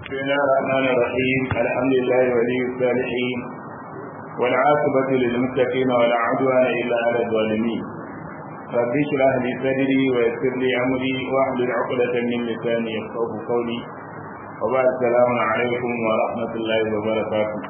بسم الله الرحمن الرحيم الحمد لله ولي الصالحين والعاقبة للمتقين ولا عدوان إلا على الظالمين رب اشرح لي صدري ويسر لي أمري واحلل عقدة من لساني يفقه قولي وبعد السلام عليكم ورحمة الله وبركاته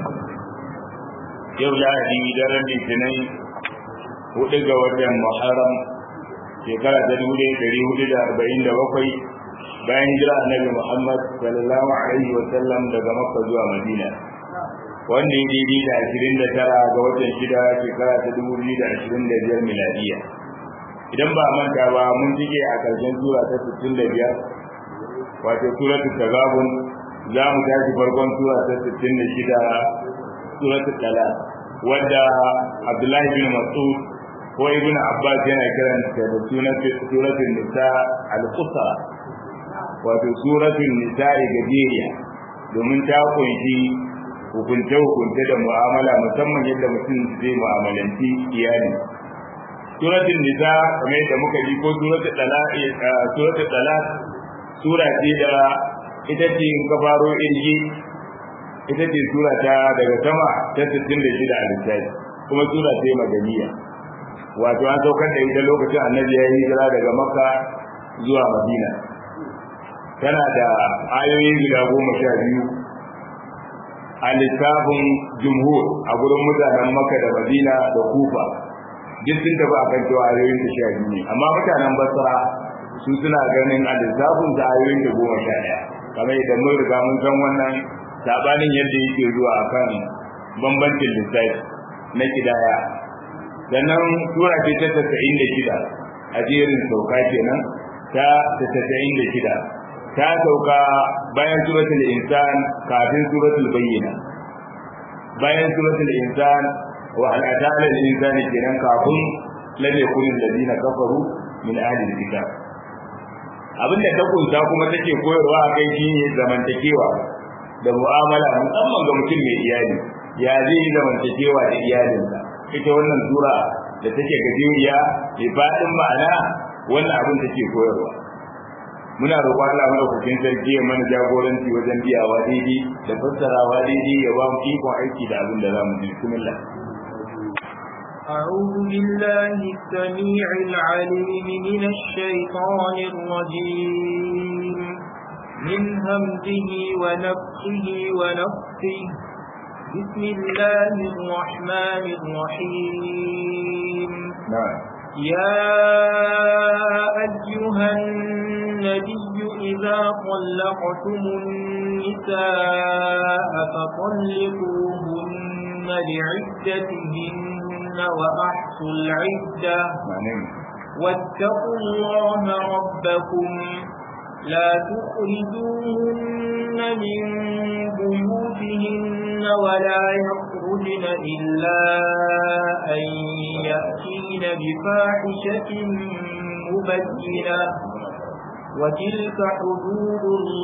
yau lahadi daren litinin hudu ga watan muharram shekara ta dubu ɗari hudu da arba'in da bakwai bayan jira annabi muhammad sallallahu alaihi wa sallam daga makka zuwa madina wanda ya daidai da ashirin da tara ga watan shida shekara ta dubu biyu da ashirin da biyar miladiya idan ba manta ba mun cike a ƙarshen sura ta sittin da biyar wato suratul tagabun za mu tashi farkon sura ta sittin da shida suratul talaq wadda abdullahi bin mas'ud ko ibn abbas yana kiran ta da sunan suratul nisa al-qusra wato suratul nisa gajeriya domin ta kunshi hukunce hukunce da mu'amala musamman yadda mutum zai mu'amalanci iyali suratul nisa kamar yadda muka ji ko suratul talaq suratul talaq sura ce da ita ce in ka faro irgi ita ce sura ta daga sama ta 66 a lissafi kuma sura ce madaniya wato an saukar da ita lokacin annabi ya yi hijira daga makka zuwa madina tana da ayoyi guda goma sha biyu a littafin jumhur a gurin mutanen makka da madina da kufa duk sun tafi a kan cewa ayoyin ta sha biyu ne amma mutanen basra su suna ganin a lissafin ta ayoyin ta goma sha ɗaya kamar idan mun riga mun san wannan sabanin yadda yake zuwa akan bambancin lissafi na kidaya sannan sura ce ta tasa'in da shida a jerin sauka kenan ta tasa'in da shida ta sauka bayan suratul insan kafin suratul bayyina bayan suratul insan wa al'adala lil insani kenan kafin lam yakun alladhina kafaru min ahli alkitab abinda ta kunsa kuma take koyarwa kai shine zamantakewa da mu'amala musamman ga mutum mai iyali ya zai yi zamantakewa da iyalinsa ita wannan sura da take gajeriya mai faɗin ma'ana wannan abin take koyarwa muna roƙon Allah madaukakin sarki ya mana jagoranci wajen biyawa daidai da fassarawa daidai ya ba mu ikon aiki da abin da za mu ji bismillah أعوذ بالله السميع العليم من الشيطان الرجيم من همزه ونفخه ونفخه بسم الله الرحمن الرحيم نعم يا أيها النبي إذا طلقتم النساء فطلقوهن لعدتهن وأحصوا العدة واتقوا الله ربكم لا تخرجوهن من بيوتهن ولا يخرجن إلا أن يأتين بفاحشة مبينة وتلك حدود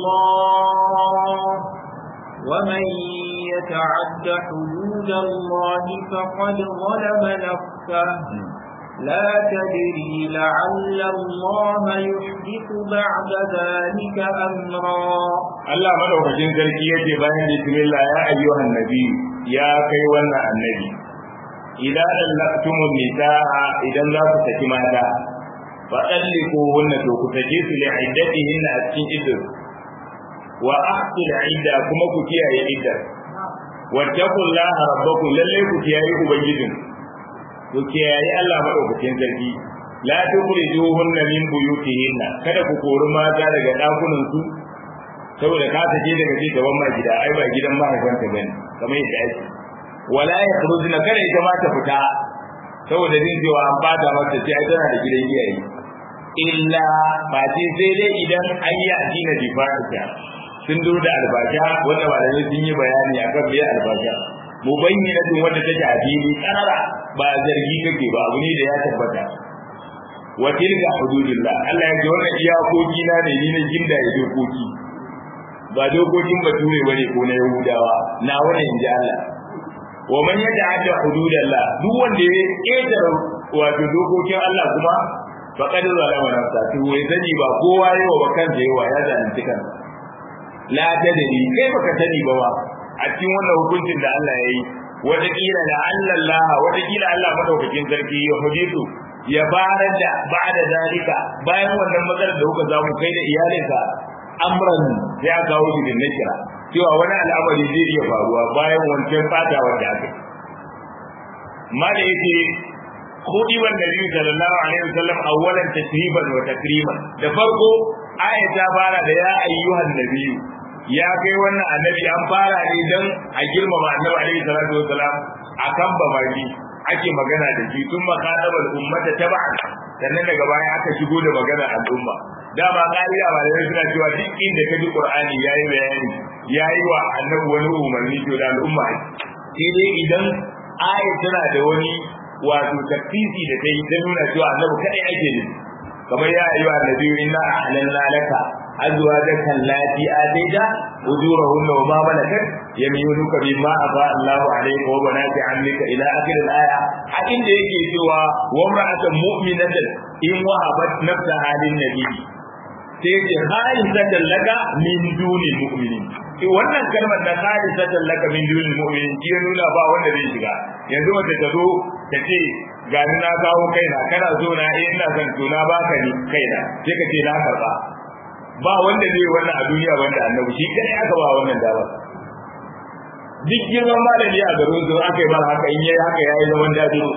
الله ومن يتعد حدود الله فقد ظلم نفسه لا تدري لعل الله يحدث بعد ذلك أمرا Allah madaukakin sarki yace bayan bismillah ya ayyuhan nabi ya kai wannan annabi idan lallaktumun nisaa idan za ku saki mata fa dalliku hunna to ku sake su li iddatihin a cikin iddah wa ahsul idda kuma ku kiyaye iddah wattaqullaha rabbakum lalle ku kiyaye ubangijin ku kiyaye Allah madaukakin sarki la tukhrijuhunna min buyutihinna kada ku kori mata daga dakunan su saboda ka sake daga ce gaban ma gida ai ba gidan mahaifanta bane kamar yadda ake wala yakhrujuna kada ita ma ta fita saboda jin cewa an bada mata ce ai tana da gidan iyaye illa ba ce sai dai idan an yi addina difa'a sun zo da albasha wanda malamai sun yi bayani akan me albasha mubayyinatin wanda take a fili karara ba zargi kake ba abu ne da ya tabbata wa tilka hududullah Allah ya ce wannan iyakoki na ne ni na ginda ya dokoki ba dokokin bature bane ko na yahudawa na wannan inji Allah wa man yata'adda hududallah duk wanda ya ƙetare wato dokokin Allah kuma faqad zalama nafsa to wai zani ba kowa yawa ba kansa yawa ya zalunci kansa la tadri kai baka sani ba ba a cikin wannan hukuncin da Allah ya yi wataƙila da Allah wataƙila Allah madaukakin sarki ya hudisu ya barar da ba'da zalika bayan wannan matsalar da kuka samu kai da iyalinka amran sai aka kawo shi da nakira cewa wani al'amari zai iya faruwa bayan wancan fata wanda aka ma da yake khudi wan nabi sallallahu alaihi wasallam awwalan tashriban wa takriman da farko aya ta fara da ya ayyuhan nabiyyu ya kai wannan annabi an fara ne dan a girmama annabi alaihi salatu wasalam akan babaki ake magana da shi tun makadabar ummata taba'an sannan daga baya aka shigo da magana al'umma dama kariya ba da suna cewa duk inda ka ji qur'ani yayi bayani yayi wa annabi wani umarni to da al'umma sai dai idan aya tana da wani wato tafsiri da ta yi ta nuna cewa annabi kadai ake ne kamar ya ayyuha annabi inna ahlalna laka azwajaka allati ataita ujurahunna wa ma malakat yaminuka bima aba Allah alayka wa banati ammika ila akhir al-aya a inda yake cewa wa imra'atan mu'minatan in wahabat nafsaha lin nabi sai ce khalisatan laka min duni mu'minin wannan kalmar da khalisatan laka min duni mu'minin ki nuna ba wanda zai shiga yanzu wanda ta zo ta ce ga ni na kawo kaina kana zo na eh ina son to na baka ni kaina sai ka ce na karba ba wanda zai wannan a duniya wanda annabi shi kai aka ba wannan dama duk girman malami a garin zuwa aka yi mara haka in yayi haka yayi zaman dajiro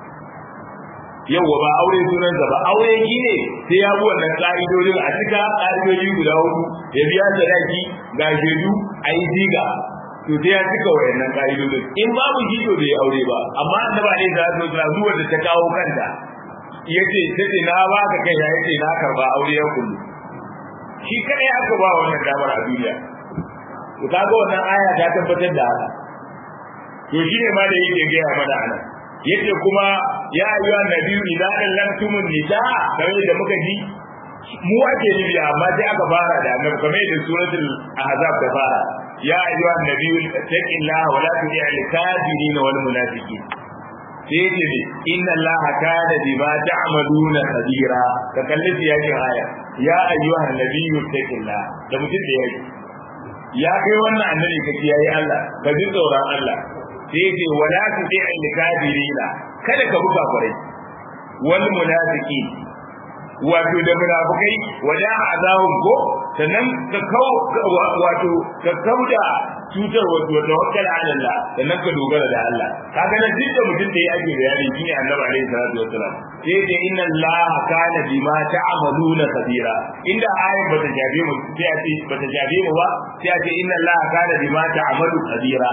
yawwa ba aure sunansa ba aure shi ne sai ya bi wannan ka'idodin a cika ka'idodi guda hudu ya biya sadaki ga shaidu a yi ziga to sai ya cika wayannan ka'idodin in babu shi to bai aure ba amma annaba ne da zo da zuwa da ta kawo kanta yace tace na ba ka kai ya yace na karba aure ya kullu shi kadai aka ba wannan damar a duniya to kaga wannan aya ta tabbatar da haka to shine ma da yake ga mana anan yace kuma ya ayyuha nabiyyu idza allamtumun nisa kamar da muka ji mu ake nufi amma sai aka fara da annabi kamar da suratul ahzab ta fara ya ayyuha nabiyyu taqillaha wa la tu'il kafirin wal munafiqin sai yace ne inna allaha kana bima ta'maluna khabira ka kalli yakin aya ya ayyuha nabiyyu taqillaha da mutum da yake ya kai wannan annabi ka kiyaye Allah ka ji tsoron Allah sai ce wala tu'il kafirina kada ka buga kwarai wal munafiki wato da munafikai wada azahum ko sannan ka kau wato ka kauda cutar wato tawakkal ala Allah sannan ka dogara da Allah kaga nan duk da mutum da ya ake bayani shine annabi alaihi salatu wassalam sai ce inna Allah kana bima ta'maluna kabira inda ayat bata jabe mu sai a ce bata jabe mu ba sai a ce inna Allah kana bima ta'malu kabira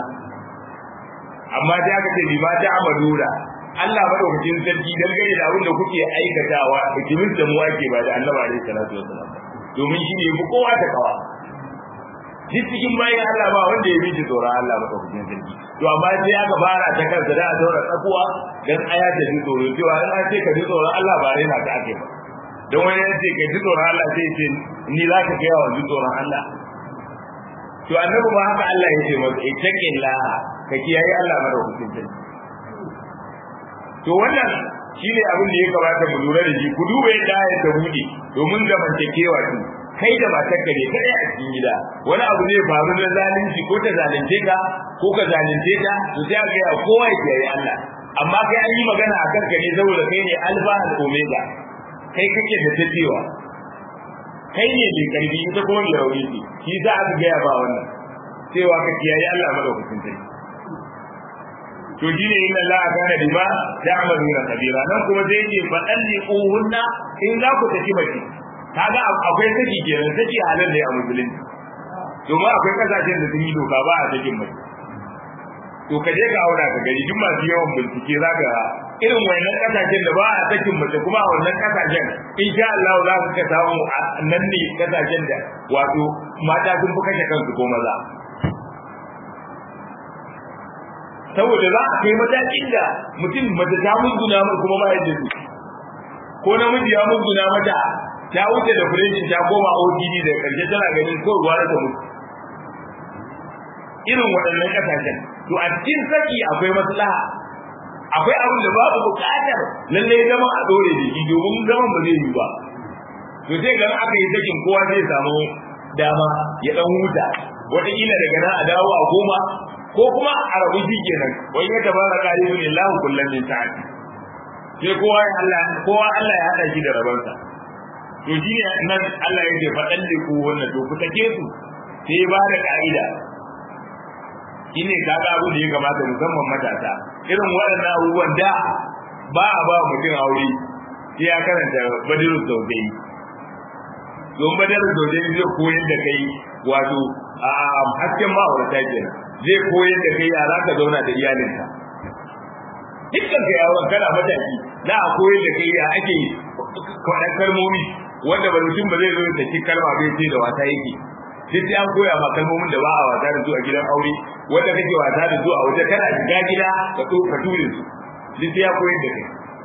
amma sai aka ce bima ta'maluna Allah madaukakin sarki dangane da abin da kuke aikatawa hikimin da mu ake ba da annabi alaihi salatu wassalam domin shi ne mu kowa ta kawa duk cikin bayan Allah ba wanda ya bi tsoron Allah madaukakin sarki to amma sai aka fara ta kansa da a daura tsakuwa dan aya ta ji tsoro cewa in an ce ka ji tsoron Allah ba raina ta ake ba don wani ya ce ka ji tsoron Allah sai ce ni za ka kai wa ji tsoron Allah to annabi ba haka Allah ya ce masa ittaqillah ka kiyaye Allah madaukakin sarki to wannan shine abin da ya kamata mu lura da shi ku duba yadda ayat ta bude domin zamantakewa ce kai da matar ka ne kadai a cikin gida wani abu zai faru na zalunci ko ta zalunce ka ko ka zalunce ta to sai ga ya kowa ya kiyaye Allah amma kai an yi magana a kanka ne saboda kai ne alfa al omega kai kake da tafiya kai ne mai karfi ita kuma mai rauni ce shi za a ga ba wannan cewa ka kiyaye Allah madaukakin sarki to shine inna Allah kana bima ta'maluna kabira nan kuma zai ce fa dalliquhunna in za ku tafi mace kaga akwai saki kenan saki halal ne a musulunci domin akwai kasashen da sun yi doka ba a sakin mace to ka je ka aura ka gari duk masu yawan bincike za ka irin wannan kasashen da ba a sakin mace kuma a wannan kasashen insha Allah za ka ka samu nan ne kasashen da wato mata sun fi kashe kansu ko maza saboda za a kai matakin da mutum mace ta musguna mai kuma ba yadda su ko namiji ya musguna mata ta wuce da fureshin ta koma OTD da karshe tana ganin ko ruwa da mutu irin waɗannan ƙasashen to a cikin saki akwai maslaha akwai abin da babu buƙatar lalle zama a dore da shi domin zaman ba zai yi ba to sai ga aka yi sakin kowa zai samu dama ya dan huta wataƙila daga nan a dawo a goma ko kuma a rabu shi kenan wai ya tabara qalibu lillahi kullum min sa'ati sai kowa ya Allah kowa Allah ya hada shi da rabansa to shi ne nan Allah ya ce faɗan da ku wannan to ku take su sai ba da ka'ida shine kaga abu da ya kamata musamman matasa irin waɗannan abubuwan da ba a ba mutum aure sai ya karanta badirul zawjai don badirul zawjai zai koyar da kai wato a hasken ma'aurata kenan zai koyar da kai ya za ka zauna da iyalinka dukkan ka yawon kana mataki za a koyar da kai ya ake kwaɗan kalmomi wanda ba mutum ba zai zo da shi kalma bai ce da wata yake duk sai an koya ma kalmomin da ba a wasa da su a gidan aure wanda kake wasa da su a waje kana shiga gida ka to ka ture su duk sai ya koyar da kai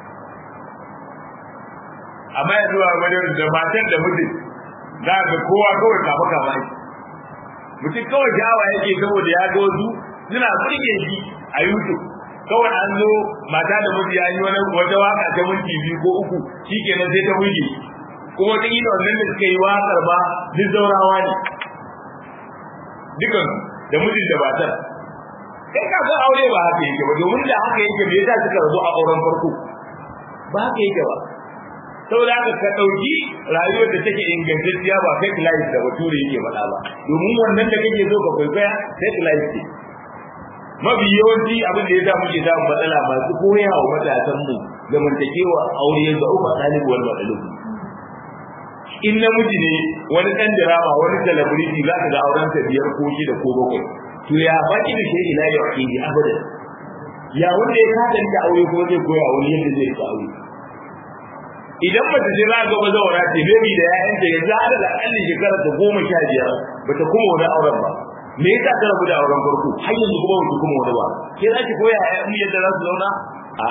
amma yanzu a wajen da matan da mutum za ka kowa kawai kama kama ne mutum kawai jawa yake saboda ya ga wasu suna burge shi a youtube kawai an zo mata da miji ya yi wani wata waka ta minti biyu ko uku shi kenan sai ta burge kuma wata kila wannan da suka yi wakar ba duk zaurawa ne dukan da mijin da matar kai ka san aure ba haka yake ba domin da haka yake me yasa suka rabu a auren farko ba haka yake ba saboda haka ka dauki rayuwar da take ingantacciya ba fake life da bature yake faɗa ba domin wannan da kake so ka kwaikwaya fake life ce mafi yawanci abin da ya sa muke samun matsala masu koya wa matasan mu zamantakewa aure ga uku ɗalibu wani matsalibu in namiji ne wani ɗan dirama wani celebrity za ka ga auren sa biyar ko shida ko bakwai to ya baki da shi ila ya wakili abadan ya wanda ya kasance aure kuma zai koya wani yadda zai ka aure idan mace ce za ga bazawara ce baby da ya'yanta ya za da akalli shekara ta goma sha biyar bata kuma wani auren ba me yasa ta rabu da auren farko har yanzu kuma bata kuma wani ba ke za ki koya ya'yan yadda za su zauna a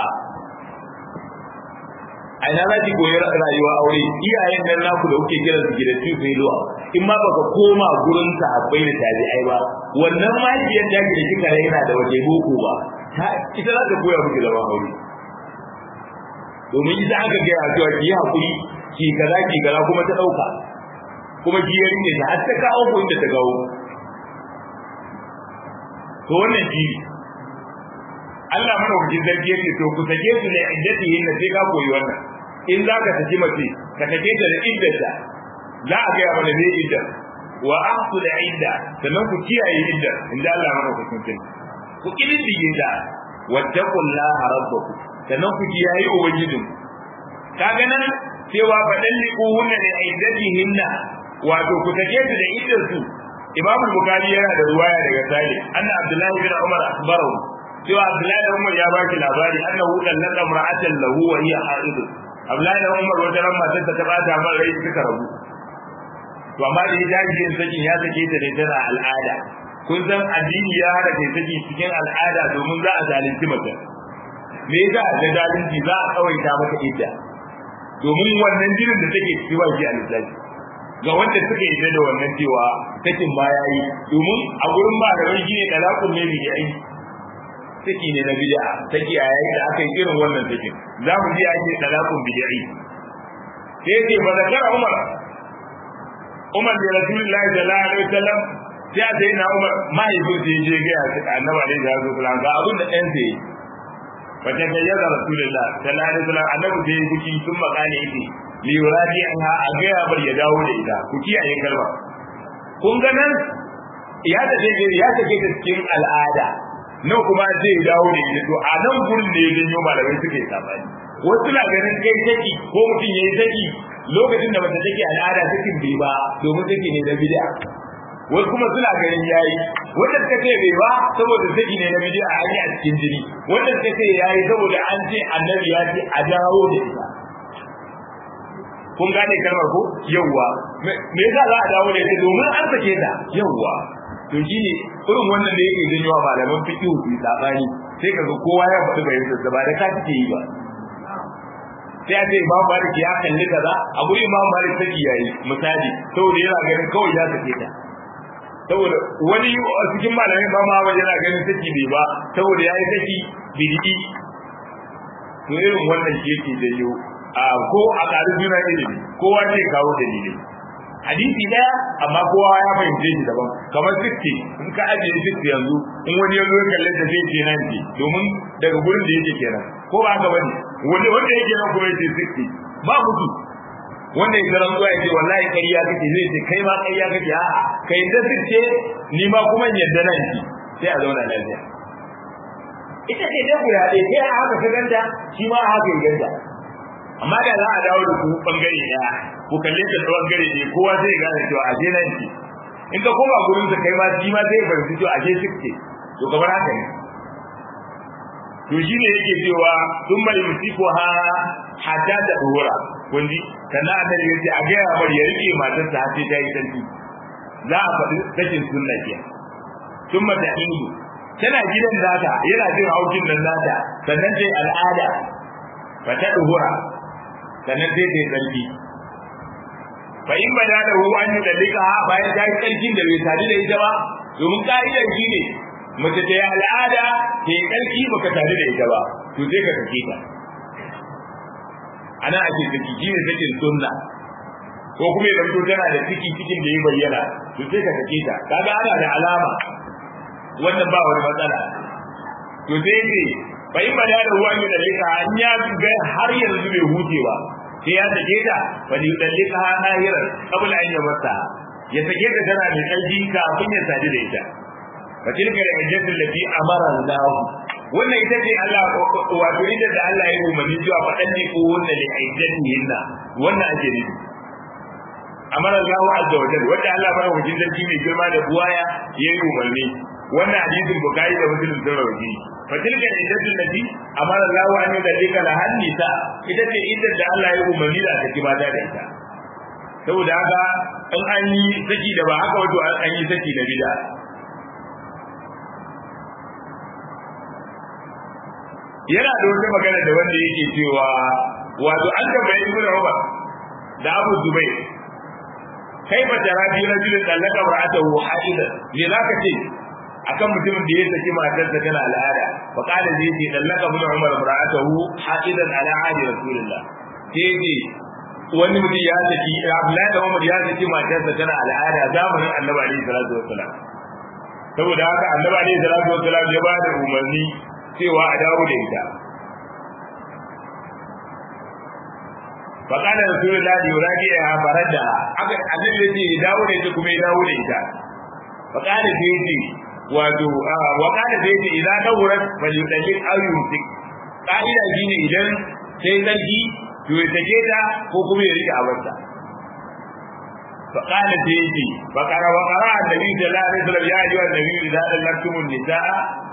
a ina za ki koyi rayuwa aure iyayen nan naku da kuke kiran su gidan su sai zuwa in ma baka koma gurin sahabbai da tabi'ai ba wannan mahaifiyar da da kika raina da waje boko ba ita za ta koya miki zama aure domin ita aka gaya cewa ki yi hakuri ki kaza ki kaza kuma ta dauka kuma ki yari ne ta har ta kawo ko inda ta kawo to wannan shi Allah mana wajen zargi yake to ku sake su ne iddatihin na sai ka koyi wannan in za ka saki mace ka sake ta da iddata za a gaya mana ne idda wa ahsu da idda sannan ku kiyaye idda inda Allah mana wajen ku kididdige ta wattaqullaha rabbakum sannan ku kiyaye ubangijin kaga nan cewa fadan liku hunna ne iddatihinna wato ku take su da iddar su Imam Bukhari yana da ruwaya daga Salih anna Abdullahi bin Umar akhbarahu cewa Abdullahi bin Umar ya baki labari annahu dallaka imra'atan lahu wa hiya haid Abdullahi bin Umar wata ran matar ta bata man rai suka rabu to amma da ya dace sakin ya sake ta da tana al'ada kun san addini ya hada kai saki cikin al'ada domin za a zalunci mace me yasa da zalunci za a kawaita maka idda domin wannan jinin da take ciki ba shi a lissafi ga wanda suka yi da wannan cewa sakin ma yayi domin a gurin ba da shi ne talakun ne bi yayi saki ne na bid'a saki a yayin da aka yi irin wannan sakin za mu ji ake talakun bid'i sai ce ba zakara Umar Umar da Rasulullahi sallallahu alaihi wasallam sai sai na Umar mahaifin sai je ga annabi alaihi wasallam ga abin da ɗan sai wata ga yaga rasulullah sallallahu alaihi wasallam annabi da ya kuci sun makane yake li yuradi anha a ga ya bar ya dawo da ita ku kiyaye kalma kun ga nan ya ta ce ya ta ce cikin al'ada nan kuma zai dawo da ita to a nan gurin da ya janyo malamai suke sabani wasu na ganin kai saki ko mutum yayi saki lokacin da bata take al'ada sakin bai ba domin saki ne na bid'a wasu kuma suna ganin yayi wanda suka ce bai ba saboda saki ne na bid'a a yi a cikin jini wanda suka ce yayi saboda an ce annabi ya ce a dawo da ita kun gane kalmar ko yawwa me yasa za a dawo da ita domin an sake ta yawwa to shine irin wannan da yake janyo malaman fiqh su sabani sai kaga kowa ya faɗi bayan sa ba da ka take yi ba sai a ce imam malik ya kalli kaza a guri imam malik take yayi misali saboda yana ganin kawai ya sake ta saboda wani a cikin malamin ba ma wajen yana ganin saki bai ba saboda ya yi saki bid'i to irin wannan shi yake janyo a ko a ƙarin juna ilimi kowa zai kawo dalili hadisi daya amma kowa ya fahimce shi daban kamar 60 in ka ajiye 60 yanzu in wani ya zo ya kalle da zai ce nan ce domin daga gurin da yake kenan ko ba haka bane wani wanda yake nan kuma yace 60 ba mutu wanda ya garan zuwa yace wallahi ƙarya kake zai ce kai ma ƙarya kake a'a kai da ce ni ma kuma yadda nan ki sai a zauna lafiya ita ce da guda ɗaya sai a haka ka ganta shi ma haka ya ganta amma da za a dawo da ku bangare ɗaya ku kalle ta bangare ɗaya kowa zai gane cewa a je nan ki in ka koma gurin sa kai ma shi ma zai fahimci cewa a je sike to kamar haka ne to shi ne yake cewa sun mai musiko ha hatta ta dora kun ji sannan a tare yace a ga ya bar ya rike matar ta sai ta yi sarki za a faɗi sakin sunna ke sun mata indu tana gidan nata yana jin haushin nan nata sannan sai al'ada fa ta dora sannan sai ta yi sarki fa in bada da hu an dalika bayan ta yi sarkin da bai sadu da ita ba domin ka'idar shi ne mace ta yi al'ada ta yi ƙarfi baka tare da ita ba to sai ka sake ta ana ake saki shi ne sakin sunna ko kuma idan to tana da ciki cikin da ya bayyana to sai ka sake ta kaga ana da alama wannan ba wani matsala to sai ce fa in bada da ruwan da dalika an ya ga har yanzu bai hutewa sai ya sake ta fa ni dalika ha nahiran qabla an yamassa ya sake ta tana da ƙarfi kafin ya sadu da ita fatilka da hajjatul lati amara Allah wannan ita ce Allah wato ita da Allah ya umarni cewa fadan ne ko wannan li hajjatihinna wannan ake nufi amara Allah azza wa jalla wanda Allah bai wajen sarki mai girma da buwaya ya yi umarni wannan hadisin bukari da muslim sun rawaji fatilka da hajjatul lati amara Allah an yudallika la hannisa ita ce ita da Allah ya umarni da take mata da ita saboda haka in an yi saki da ba haka wato an yi saki na bid'a yana da wata magana da wanda yake cewa wato an tambaye ibnu Umar da Abu Zubair kai ba tarabi rajulin dallaka ra'atahu haidan me zaka ce akan mutumin da ya saki matarsa tana al'ada fa qala zai ce dallaka ibnu Umar ra'atahu haidan ala ahdi rasulillah sai ce wani mutum ya saki Abdullahi da Umar ya saki matarsa tana al'ada zamanin Annabi alaihi salatu wassalam saboda haka Annabi alaihi salatu wassalam ya ba da umarni cewa a dawo da ita faƙalar rasulullah da yuradi ya farar da aka annabi ya ce ya dawo da ita kuma ya dawo da ita faƙalar da ya ce wato waƙalar da ya ce idan ɗaurar falyutallin ayyutik ƙa'ida shi ne idan sai zargi to ya sake ta ko kuma ya rike abarta فقال سيدي فقرأ وقرأ النبي صلى الله عليه وسلم يا أيها النبي إذا طلقتم النساء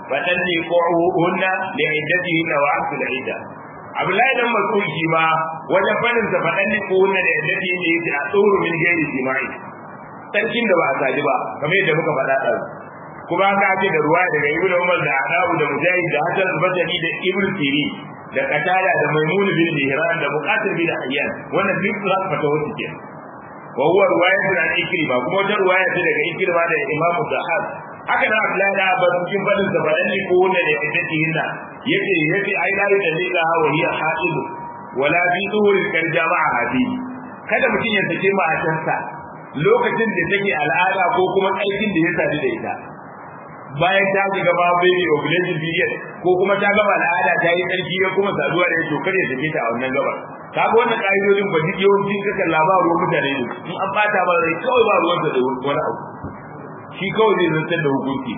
فطلقوهن لعدتهن وعقد العدة Abdullahi dan Mas'ud shi ma wajen fadin sa fadan ne ko wannan da yadda yake yake a tsoro min gairi jima'i sarkin da ba a saji ba kamar yadda muka faɗa ɗan kuma aka ce da ruwa daga Ibn Umar da Adabu da Mujahid da Hasan al-Basri da Ibn Sirin da Qatada da Maimun bin Mihran da Muqatil bin Hayyan wannan duk za ka fata wasu kenan wa huwa riwayatun an ikrima kuma wata riwaya ce daga ikrima da imam zahab haka nan abdullahi da abbas cikin fadin sa fadan ne ko wanda da yake hinna yace yace ai la yadalila wa hiya haid wala bi duhur kan jama'a hadi kada mutum ya sake matarsa lokacin da take al'ada ko kuma aikin da ya sadu da ita bayan ta shiga ba baby ovulation period ko kuma ta gama al'ada ta yi tsarki ya kuma saduwa da to kare take ta a wannan gabar kaga wannan ka'idodin ba duk yawancin ka kalla ba ruwan mutane ne in an bata ba rai kawai ba ruwan da wani abu shi kawai zai zantar da hukunci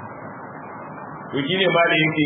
to shine ma da yake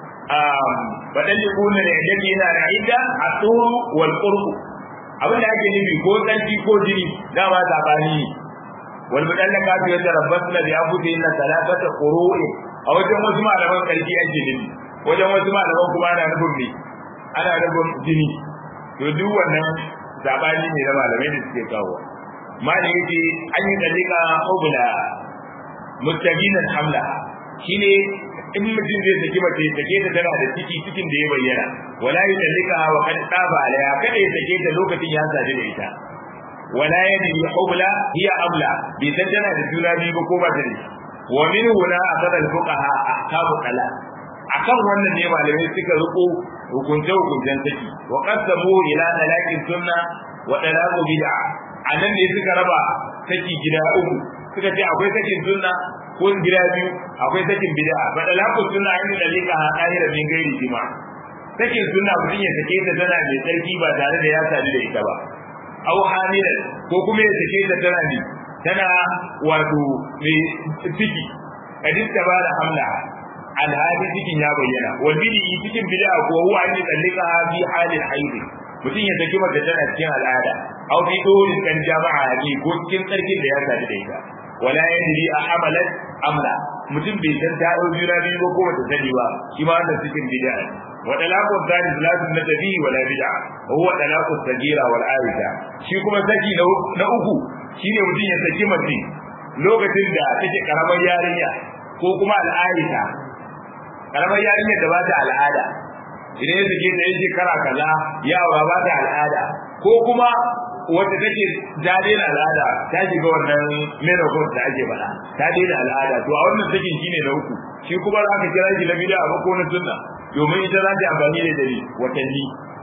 faɗan da kuna da yadda yana da ita a tsoro wal qurbu abin da ake nufi ko tsarki ko jini dama sabani wal mudallaka fi yatarabbasna bi anfusihinna thalathata qurui a wajen wasu malaman karfi ake nufi wajen wasu malaman kuma ana nufin me ana nufin jini to duk wannan sabani ne da malamai da suke kawo malai yace an yi dalika ubla muttaqinan hamla shine in mutum zai saki mace sake ta tana da ciki cikin da ya bayyana wala yi dalika wa kad taba alaya kada ya sake ta lokacin ya sadu da ita wala yadri ubla hiya abla bi tana da juna biyu ba ko ba ta da wa min huna akada al-fuqaha ahkamu talaq akan wannan ne malamai suka riko hukunce hukuncen saki wa qasamu ila talaqin sunna wa talaqu bid'a a nan ne suka raba saki gida uku suka ce akwai sakin sunna ko gida biyu akwai sakin bid'a fa dalakun sunna yin dalika ha kahira min gairi jima sakin sunna mutum ya sake ta tana mai tsarki ba tare da ya sadu da ita ba au hamilan ko kuma ya sake ta tana ne tana wato mai ciki kadin ta ba da hamla alhali cikin ya bayyana wal bid'i cikin bid'a ko huwa an dalika fi halin haidi mutum ya saki mata tana cikin al'ada aw fi dole kan jama'a ne ko cikin tsarkin da ya sadu da ita wala yadri a hamalat amla mutum bai san ta dau juna biyu ba ko bata sani ba shi ma wannan cikin bid'a wa dalaqu thani salatu na tabi wala bid'a huwa dalaqu sagira wal aisha shi kuma saki na uku shine mutum ya saki mace lokacin da take karamar yarinya ko kuma al'aisha karamar yarinya da ba ta al'ada idan ya sake ta yin shekara kaza ya aura ba ta al'ada ko kuma wata take ta daina al'ada ta shiga wannan menopause da ake faɗa ta daina al'ada to a wannan sakin shine na uku shi kuma za ka kira shi na bid'a ba ko na sunna domin ita za ta amfani da dare watanni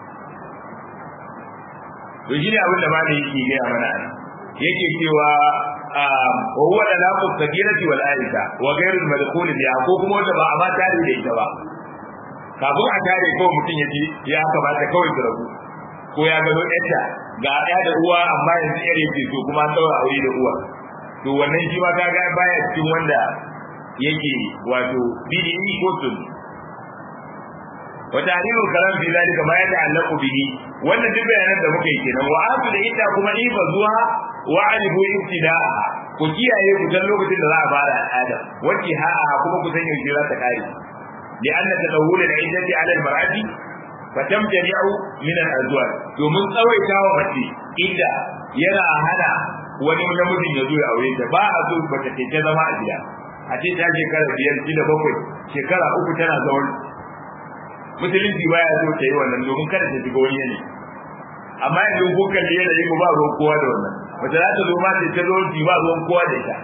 to shine abin da malai yake gaya mana ana yake cewa wa huwa dalaqu sagirati wal aisha wa ghayr al madkhul biha ko kuma wanda ba a ma tare da ita ba kafin a tare ko mutum ya ji ya kamata kawai su rabu ko ya gano yadda ga ɗaya da uwa amma yanzu yar yake so kuma an ɗaura aure da uwa to wannan shi ma kaga baya cikin wanda yake wato bid'i ko sun wa tahrimu kalam fi zalika ma yata'allaqu bihi wannan duk bayanan da muka yi kenan wa asu da ita kuma ifa zuwa wa alibu ibtida'a ku kiyaye ku san lokacin da za a fara al'ada wacce ha'a kuma ku san yaushe za ta kare لأن تدور العدة على المرأة فتمتنع من الأزواج domin tsawaita wa mace inda yana hana wani namijin ya zo ya aure ta ba a so ba ta ta zama a gida a ce ta shekara biyar shida bakwai shekara uku tana zaune musulunci baya so ta yi wannan domin kada ta shiga wani yanayi amma yanzu ko kalli yanayi ko ba ruwan kowa da wannan mace za ta zo ma ta zo ba ruwan kowa da ita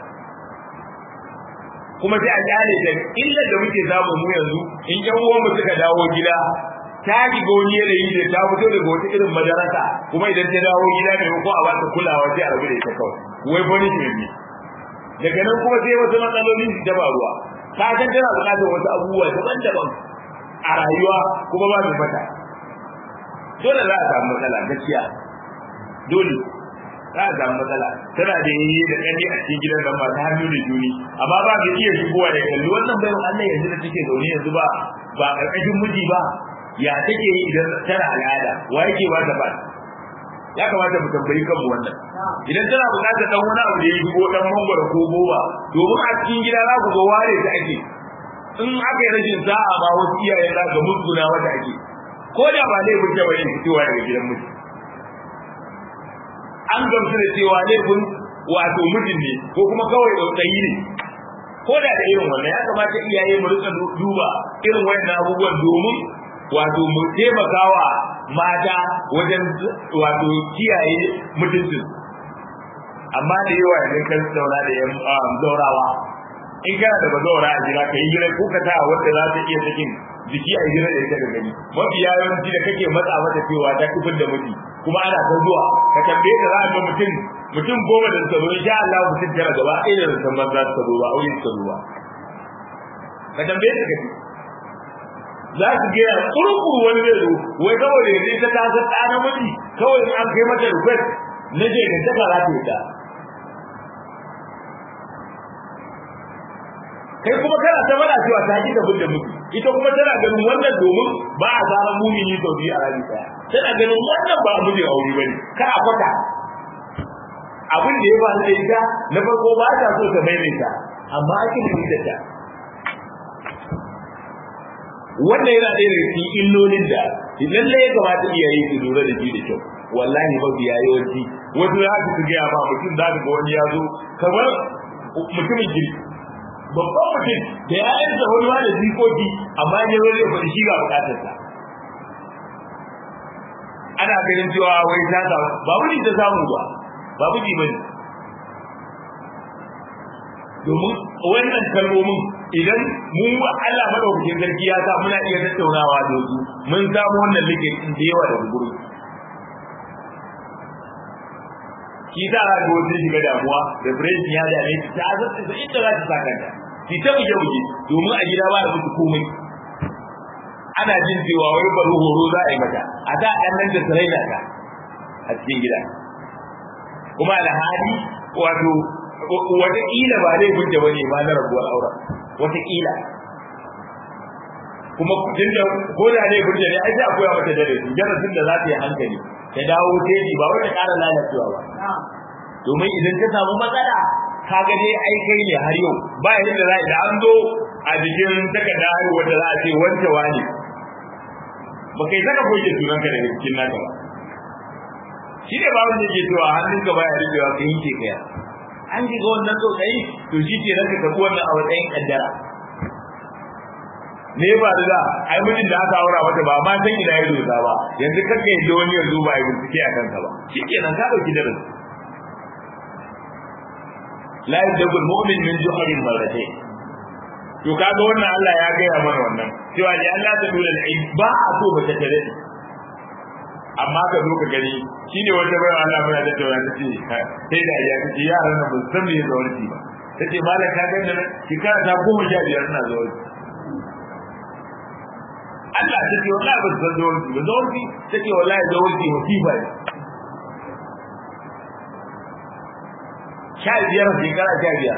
kuma sai a kyale da illar da muke samu mu yanzu in yan uwan mu suka dawo gida ta shiga wani yanayi da ta fito daga wata irin madarasa kuma idan ta dawo gida ne ko a bata kulawa sai a rabu da ita kawai wai bani ne daga nan kuma sai wasu matsaloli su ta faruwa ka san tana buƙatar wasu abubuwa daban-daban a rayuwa kuma ba mai mata dole za a samu matsala gaskiya dole za a samu matsala tana da yi da ƙarfi a cikin gidan nan ba ta hannu da juni amma ba mai iya shigowa da kalli wannan bayan Allah yanzu da take zaune yanzu ba ba ƙarƙashin miji ba ya take yi idan tana al'ada wa yake ba ta ba ya kamata mu tambayi kanmu wannan idan tana buƙatar dan wani abu da ya shigo dan mangwaro ko goba domin a cikin gida za ku ga ware ta ake in aka yi rashin sa'a ma wasu iyaye za ga musguna wata ake ko da ba laifin ta bane fitowa daga gidan miji an gamsu da cewa laifin wato mijin ne ko kuma kawai tsautsayi ne ko da da irin wannan ya kamata iyaye mu rika duba irin wannan abubuwan domin wato mu taimakawa mata wajen wato kiyaye mutuncin amma da yawa idan kan zauna da yan zaurawa in kana da bazaura a jira ka yi jira ko ka ta wanda za ta iya sakin jiki a jira da ita da gani mafi yawanci da kake matsa mata cewa ta kufin da miji kuma ana ta zuwa ka tambaye da za a ga mutum mutum goma da suka zo insha Allah mutum tara gaba ɗaya da san banza suka zo ba aure suka zo ba ka tambaye ta kace za su gaya kurkuru wani zai zo wai kawai da yanzu ta ta san ɗa namiji kawai in an kai mata request na je ka ta za ta yi ta kai kuma kana ta bada cewa ta ji da da mutu ita kuma tana ganin wannan domin ba a zaran mumini sau biyu a rami daya tana ganin wannan ba mijin aure bane kar a kwata abin da ya ba da ita na farko ba ta so ta maimaita amma ake da ta wannan yana ɗaya daga cikin illolin da lalle ya kamata iyaye su lura da shi da kyau wallahi ba biya yawanci wasu za su gaya ba mutum za ga wani ya zo kamar mutumin girki babban mutum da ya yansa wani ma da jikoki amma ya zo zai faɗi shi ga bukatarsa ana ganin cewa wai ta samu ba wuri ta samu ba ba miji bane domin wannan kalmomin idan mu Allah madaukakin sarki ya sa muna iya tattaunawa da su mun samu wannan likitin da yawa daga gurin shi ta ga wasu shiga damuwa da fresh ya dame ta ta azabta sai inda za ta saka ta ki ta buge buge domin a gida ba da mutu komai ana jin cewa wai bari horo za a yi mata a da ɗan nan da saraina ta a cikin gida kuma da hali wato wataƙila ba zai gunje wani ba na rabuwar auren wataƙila kuma tunda ko da ne gunje ne ai sai a koya mata darasi darasin da za ta yi hankali ta dawo teji ba wata ƙara lalacewa ba domin idan ta samu matsala kaga dai ai kai ne har yau ba yadda za da an zo a jikin takarda haihuwar da za a ce wance wani ba kai saka goge sunanka daga cikin naka ba shi ne ba wanda ke cewa hannunka baya rikewa ka yanke kaya an shiga wannan tsotsai to shi ke ranka ka wannan a matsayin kaddara ne ba da ai mutum da aka aura mata ba ma san ina ya dosa ba yanzu kanka yadda wani yanzu ba ya bincike a kanka ba shi ke nan ka ɗauki darasi la yadabu mu'min min juhrin marratayn to kaga wannan Allah ya gaya mana wannan cewa ne Allah ta dole da ba a so ba ta tare amma ka zo ka gani shine wata bai Allah bai da tawa ta ce sai da ya ce yaran nan ba san me zawarci ba tace malam ka ga nan shekara ta goma sha biyar ina zawarci Allah ta ce wallahi ba san zawarci ba zawarci tace wallahi zawarci musiba ne sha biyar shekara sha biyar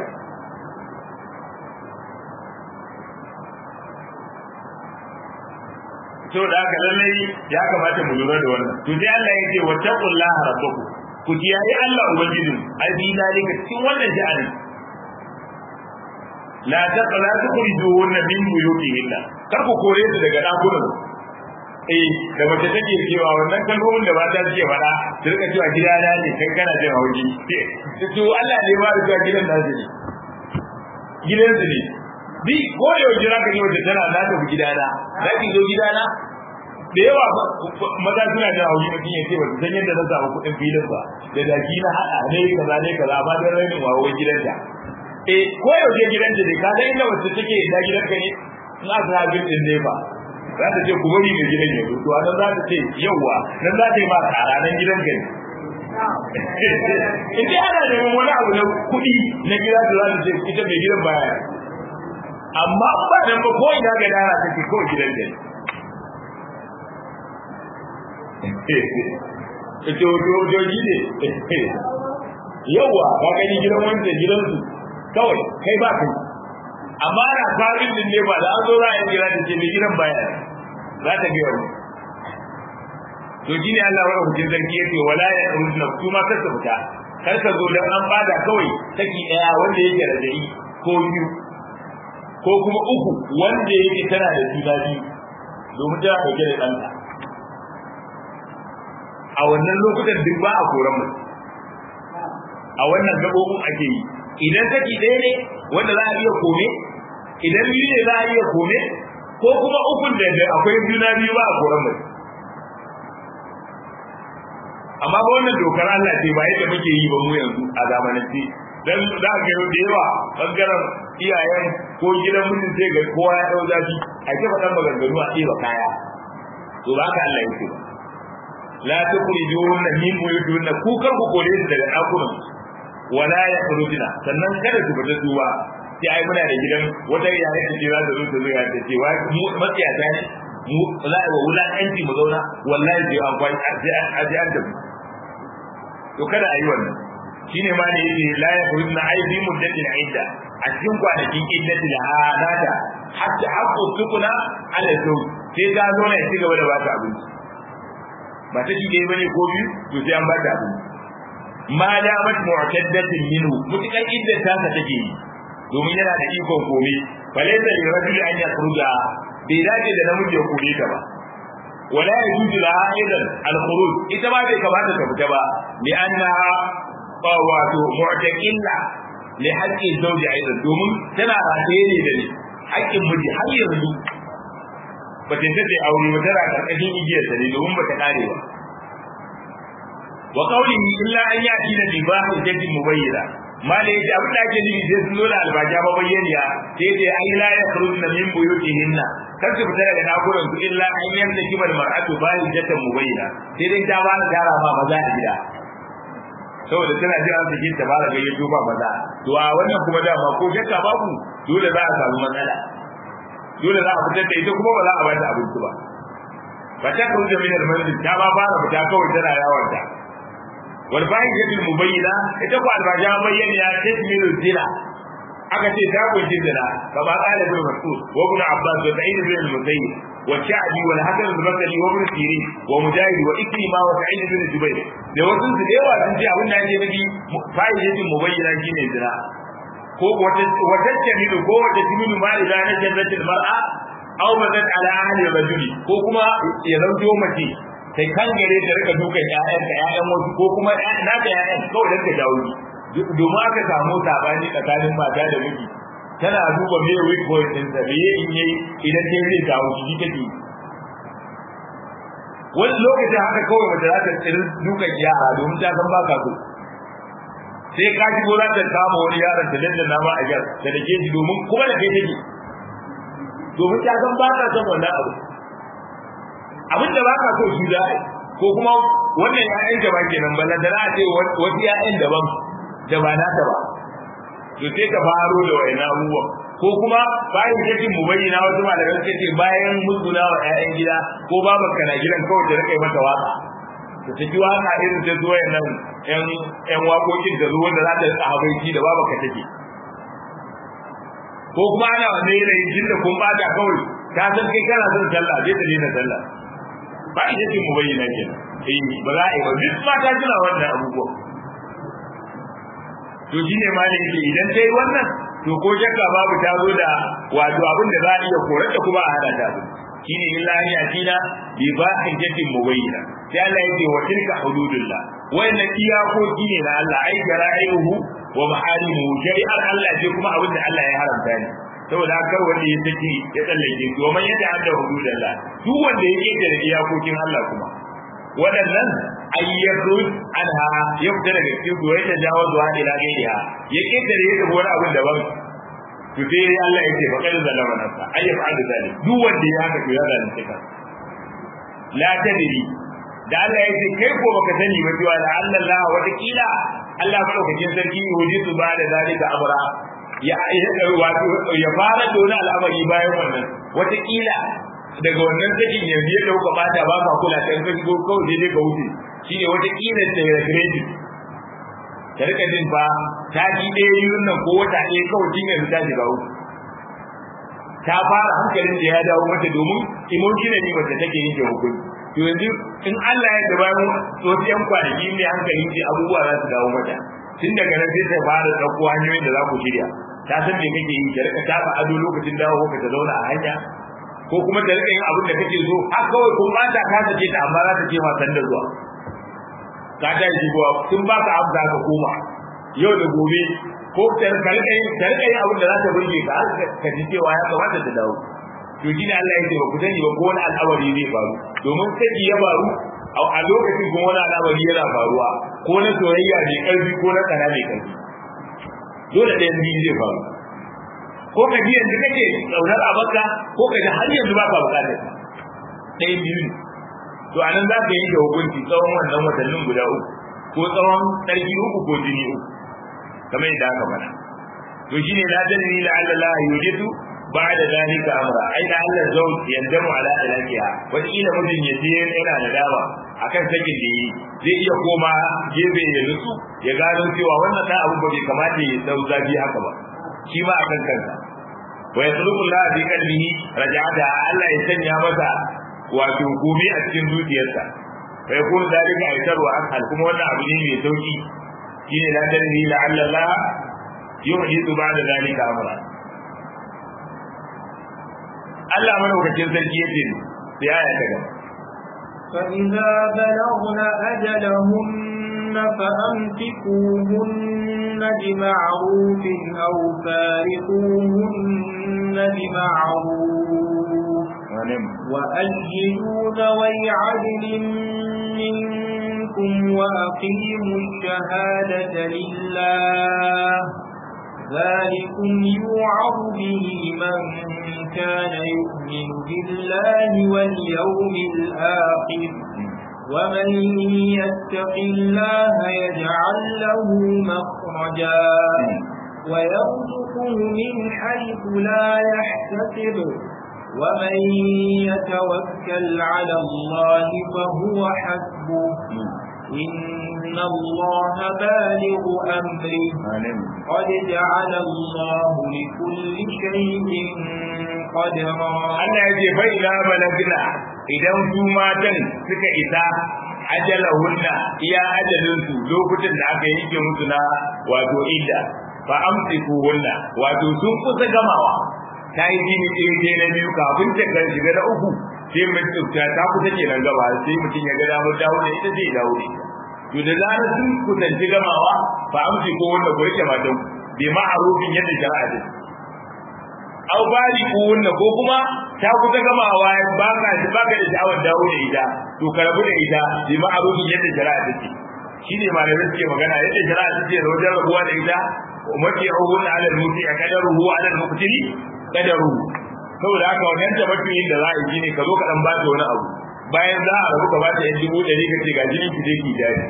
to da haka lallai ya kamata mu lura da wannan to sai Allah ya ce wattaqullaha rabbakum ku kiyaye Allah ubangijin abi dalika cikin wannan sha'ani la taqla tukhrijuhunna min buyutihinna kar ku kore su daga dakunan eh da mace take cewa wannan kalmomin da ba ta ce faɗa su rika cewa gidana ne kai kana jin hauji to Allah ne ba da gidan nasu ne gidan su ne bi ko da yau jira ka yi wata tana na tafi gidana za ki zo gidana da yawa maza suna da hauji mutum ya ce ba su san yadda na samu kuɗin filin ba da zaki na haɗa ne kaza ne kaza ba don rainin wawo gidanta eh ko yau je gidanta ne ka san inda wacce take da gidanka ne in aka sa bin din ne ba za ta ce ku bari mai gidan ya zo to anan za ta ce yauwa nan za ta yi ma tsara nan gidanka ne in dai ana neman wani abu na kuɗi na gida da za ta ce ita mai gidan baya amma ba nan ba ko ina ga dara take ko gidan da to to to gide yawa ka gani gidan wanda gidan su kawai kai ba kai amma ana farin din ne ba da an zo za a yi jira da ce mai gidan baya za ta ga wani to shine Allah wa hujjin zargi yace wala ya rudna kuma kar ka fita kar ka zo dan an bada kawai saki daya wanda yake rajai ko biyu ko kuma uku wanda yake tana da juna biyu domin tana dauke da ɗanta a wannan lokutan duk ba a koran mu a wannan gabobin ake yi idan saki ɗaya ne wanda za a iya kome idan biyu ne za a iya kome ko kuma ukun da akwai juna biyu ba a koran mu amma ba wannan dokar Allah ce ba yadda muke yi ba mu yanzu a zamanance dan za ka ga da yawa bangaren iyayen ko gidan mutum sai ga kowa ya dau zafi a ce faɗan maganganu a ɗeba kaya to ba ka Allah yake ba la tukhrijuna min buyutihinna ku kar ku kore su daga ɗakunan wala yakhrujuna sannan kada su fita su ba sai ai muna da gidan wata yare ta ce za ta zo ta zo ya ta ce wa mu matsiyata ne mu la wa wula anti mu zauna wallahi sai an kwai sai an tafi to kada a yi wannan shine ma ne yake la yakhrujna ay fi muddatin idda a cikin kwanakin iddati da hadata hatta haqqu tukuna ala zaw sai ga zo ne ci gaba da ba ta abinci ba ta shi dai bane ko biyu to sai an ba ta abinci ma da mat mu'taddatin minhu mutukan idda ta ta take yi domin yana da ikon komai falaysa li rajuli an yakhruja bai dace da namiji ya kore ta ba wala yajuzu laha aidan al-khuruj ita ba bai kamata ta fita ba li annaha wato mu'taqilla li haqqi zawji aidan domin tana rataye ne da ni haƙƙin miji har yanzu ba ta tace aure ba tana karkashin igiyar ta ne domin ba ta kare ba wa qawlihi illa an yati da bibahi jadi mubayyana ma da yake abin da ake nufi sai sun zo da albaja ba bayyaniya sai dai ai la yakhrujna min buyutihinna kar su fita daga nakuran su illa an yanda kibar mar'atu bahi jatan mubayyana sai dai ta ba da gara ma maza a gida saboda tana jin an sake ta fara gayyato ba maza to a wannan kuma dama ko shakka babu dole za a samu matsala dole za a fitar da ita kuma ba za a bata abinci ba ba ta kawo da minar manzil ta ba fara fita kawai tana yawon ta wal fahishatul mubayyana ita ko albaja bayyana ya ce min zina aka ce ta kunshi zina kama qala ibn mas'ud wa ibn abbas wa sa'id ibn al-musayyib wa sha'bi wal hasan al-basri wa ibn sirin wa mujahid wa ikrima wa sa'id ibn jubair da wasu su da yawa sun ce abin da yake nufi fahishatul mubayyana shine zina ko wata wata jamilu ko wata jamilu ma idan na jannatul mar'a aw bazat ala ahli rajuli ko kuma ya zanto mace sai kan gare ta rika dukan ƴaƴan ka ƴaƴan wasu ko kuma na da ƴaƴan kawai dan ta dawo domin aka samu sabani tsakanin mata da miji tana duba me weak point din sa me in yayi idan ta zai dawo shi take wani lokacin haka kawai mace za ta tsiri dukan yara domin ta san baka so sai ka ji gora ta kama wani yaron ta danna ma a jar da dake shi domin kuma da kai take domin ta san ba ka son wannan abu abin da ba ka so shi da ko kuma wannan ya'yan da ba kenan ba da a ce wasu ya'yan daban da ba nata ba to sai ka faro da wayannan abubuwan ko kuma bayan jakin mu bayyana wasu malaman suka ce bayan musguna wa ƴaƴan gida ko baban ka na gidan kawai ta rika mata waka ta tafi waka irin ta zuwa nan ƴan ƴan waƙoƙin da zuwa da za ta rika habaiki da baban ka take ko kuma ana wanda yanayin jin da kun bata kawai ta san kai kana son sallah zai ta daina sallah ba ita ce mu bayyana kenan eh ba za a yi ba duk mata suna wannan abubuwan to shine ma da yake idan dai wannan to ko shakka babu ta zo da wato abin da za a iya korar da kuma a hada ta shine illa ni atina bi ba'in jatin mubayyana sai Allah yake wa tilka hududullah wannan iyakoki ne na Allah ai gara'ihu wa maharimu shari'ar Allah ce kuma abin da Allah ya haramta ne saboda kar wanda ya saki ya tsallake su man yadda hadda hududullah duk wanda ya kike da iyakokin Allah kuma waɗannan ayyadu anha ya fita daga cikin su ya jawo zuwa ila gairiha ya kike da yake wani abin daban to sai Allah yake fa kai zalama nafsa ay yaf'al zalik duk wanda ya haka to ya zalunce ka la tadri da Allah yake kai ko baka sani ba cewa da Allah wata kila Allah madaukakin sarki yaji su ba da zalika amra ya wato ya fara da wani al'amari bayan wannan wata kila daga wannan sakin yanzu ya dauka bata ba ka kula kan ka go kawai dai ka wuce shine wata kila da ya grade ka rika jin fa ta ji ɗaya yun nan ko wata ɗaya kawai jin yanzu ta shiga uku ta fara hankalin da ya dawo mata domin emotionally mace take yin hukunci to yanzu in Allah ya gaba mu wasu yan kwanaki ne hankalin ji abubuwa za su dawo mata tun daga nan sai ta fara ɗauko hanyoyin da za ku shirya ta san me kake yi ta rika tafa ado lokacin dawo ka ta zauna a hanya ko kuma ta rika yin abin da kake so har kawai kun ba ta ka sake ta amma za ta ce ma san da zuwa ka ta yi zuwa sun ba ka abu da ka koma yau da gobe ko ta rika yin ta rika yin abin da za ta burge ka har ka ji cewa ya kamata ta dawo to shi ne Allah ya ce ba ku sani ba ko wani al'amari zai faru domin saki ya faru a lokacin kuma wani al'amari yana faruwa ko na soyayya mai karfi ko na tsana mai karfi dole ɗayan biyu zai faru ko ka ji yanzu kake tsaunar a baka ko ka ji har yanzu ba ka bukatar ta ɗayan biyu ne to a nan za ka yanke hukunci tsawon wannan watannin guda uku ko tsawon tsarki uku ko jini uku kamar yadda aka faɗa to shine la dalili la Allah yujitu بعد ذلك امرا اي da Allah zau yandamu ala ilahiya wani ila mutum ya je yana da dawa akan sakin da yi zai iya koma gebe ya nutsu ya gano cewa wannan da abu bai kamata ya dau zafi haka ba shi ma akan kansa wa yasluku Allah bi qalbihi raja'ata Allah ya sanya masa wato gobe a cikin zuciyarsa fa yakunu dalika aitarwa akal kuma wannan abu ne mai sauki shine la dalili la Allah yuhdithu ba'da dalika amra Allah madaukakin sarki yace sai aya ta gaba فإذا بلغن أجلهن فأمسكوهن بمعروف أو فارقوهن بمعروف وأجلوا ذوي عدل منكم وأقيموا الشهادة لله ذلكم يوعظ به من كان يؤمن بالله واليوم الآخر ومن يتق الله يجعل له مخرجا ويرزقه من حيث لا يحتسب ومن يتوكل على الله فهو حسبه إن الله بالغ أمره قد جعل الله لكل شيء قدرا Allah ya ce bai la balagna idan su matan suka isa ajalahunna iya ajalin su lokutan da aka yanke musu na wato idda fa amsiku hunna wato sun kusa gamawa ta yi jini ɗaya ɗaya na biyu kafin ta kan shiga na uku sai mai tsufta ta kusa kenan gaba sai mutum ya ga damar dawo da ita zai dawo da ita to da zarar sun kusanci gamawa fa amsiku hunna ku rike matan bi ma'arufin yadda shari'a ta aw bari kunna ko kuma ta kusa gamawa ba ka ba ka da sha'awar dawo da ita to ka rabu da ita bi ma'arufin yadda shari'a take shine malamai suke magana yadda shari'a take da wajen rabuwa da ita ummati ruhun ala al-muti akadaruhu ala al-muqtili kadaru saboda haka wannan tabbatin da za a yi ne ka zo ka dan ba ta wani abu bayan za a rabu ka ba ta yan dubu ɗari ka ce ga jinin ki je ki jari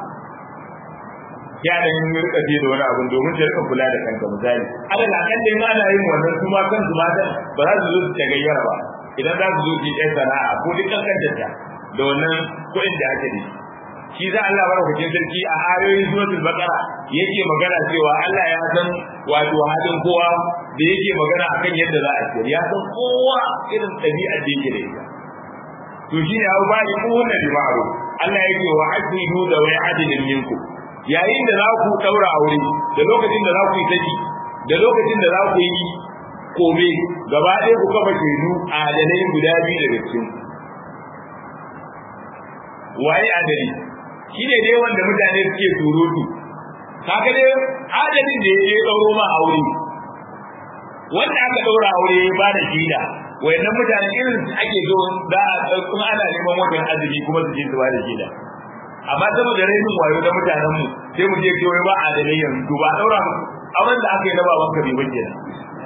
ya da yin rika je da wani abu domin ta rika kula da kanka misali alal akan dai ma ana yin wannan su ma kansu mata ba za su zo su tagayyara ba idan za su zo su yi sana'a ko duk kankan ta da wannan kuɗin da ake da shi za Allah barakatin sarki a ayoyin suratul baqara yake magana cewa Allah ya san wato halin kowa da yake magana akan yadda za a ce ya san kowa irin ɗabi'ar da yake da ita to shi ne abu ba ni ko wannan limaru Allah yake wa asidu da wai adilin minkum yayin da za ku daura aure da lokacin da za ku yi saki da lokacin da za ku yi kome gaba ɗaya ku kafa shaidu a adalai guda biyu daga cikin waye adali shi ne dai wanda mutane suke surutu kaga dai adalin da ya ɗauro ma aure wanda aka ɗaura aure ya ba da shaida wayannan mutane irin ake zo za a kuma ana neman wajen azumi kuma su je su ba da shaida amma saboda rainin wayo na mutanen mu sai mu je kewaye ba a dalai yanzu ba daura mu abin da aka yi na baban ka bai bace da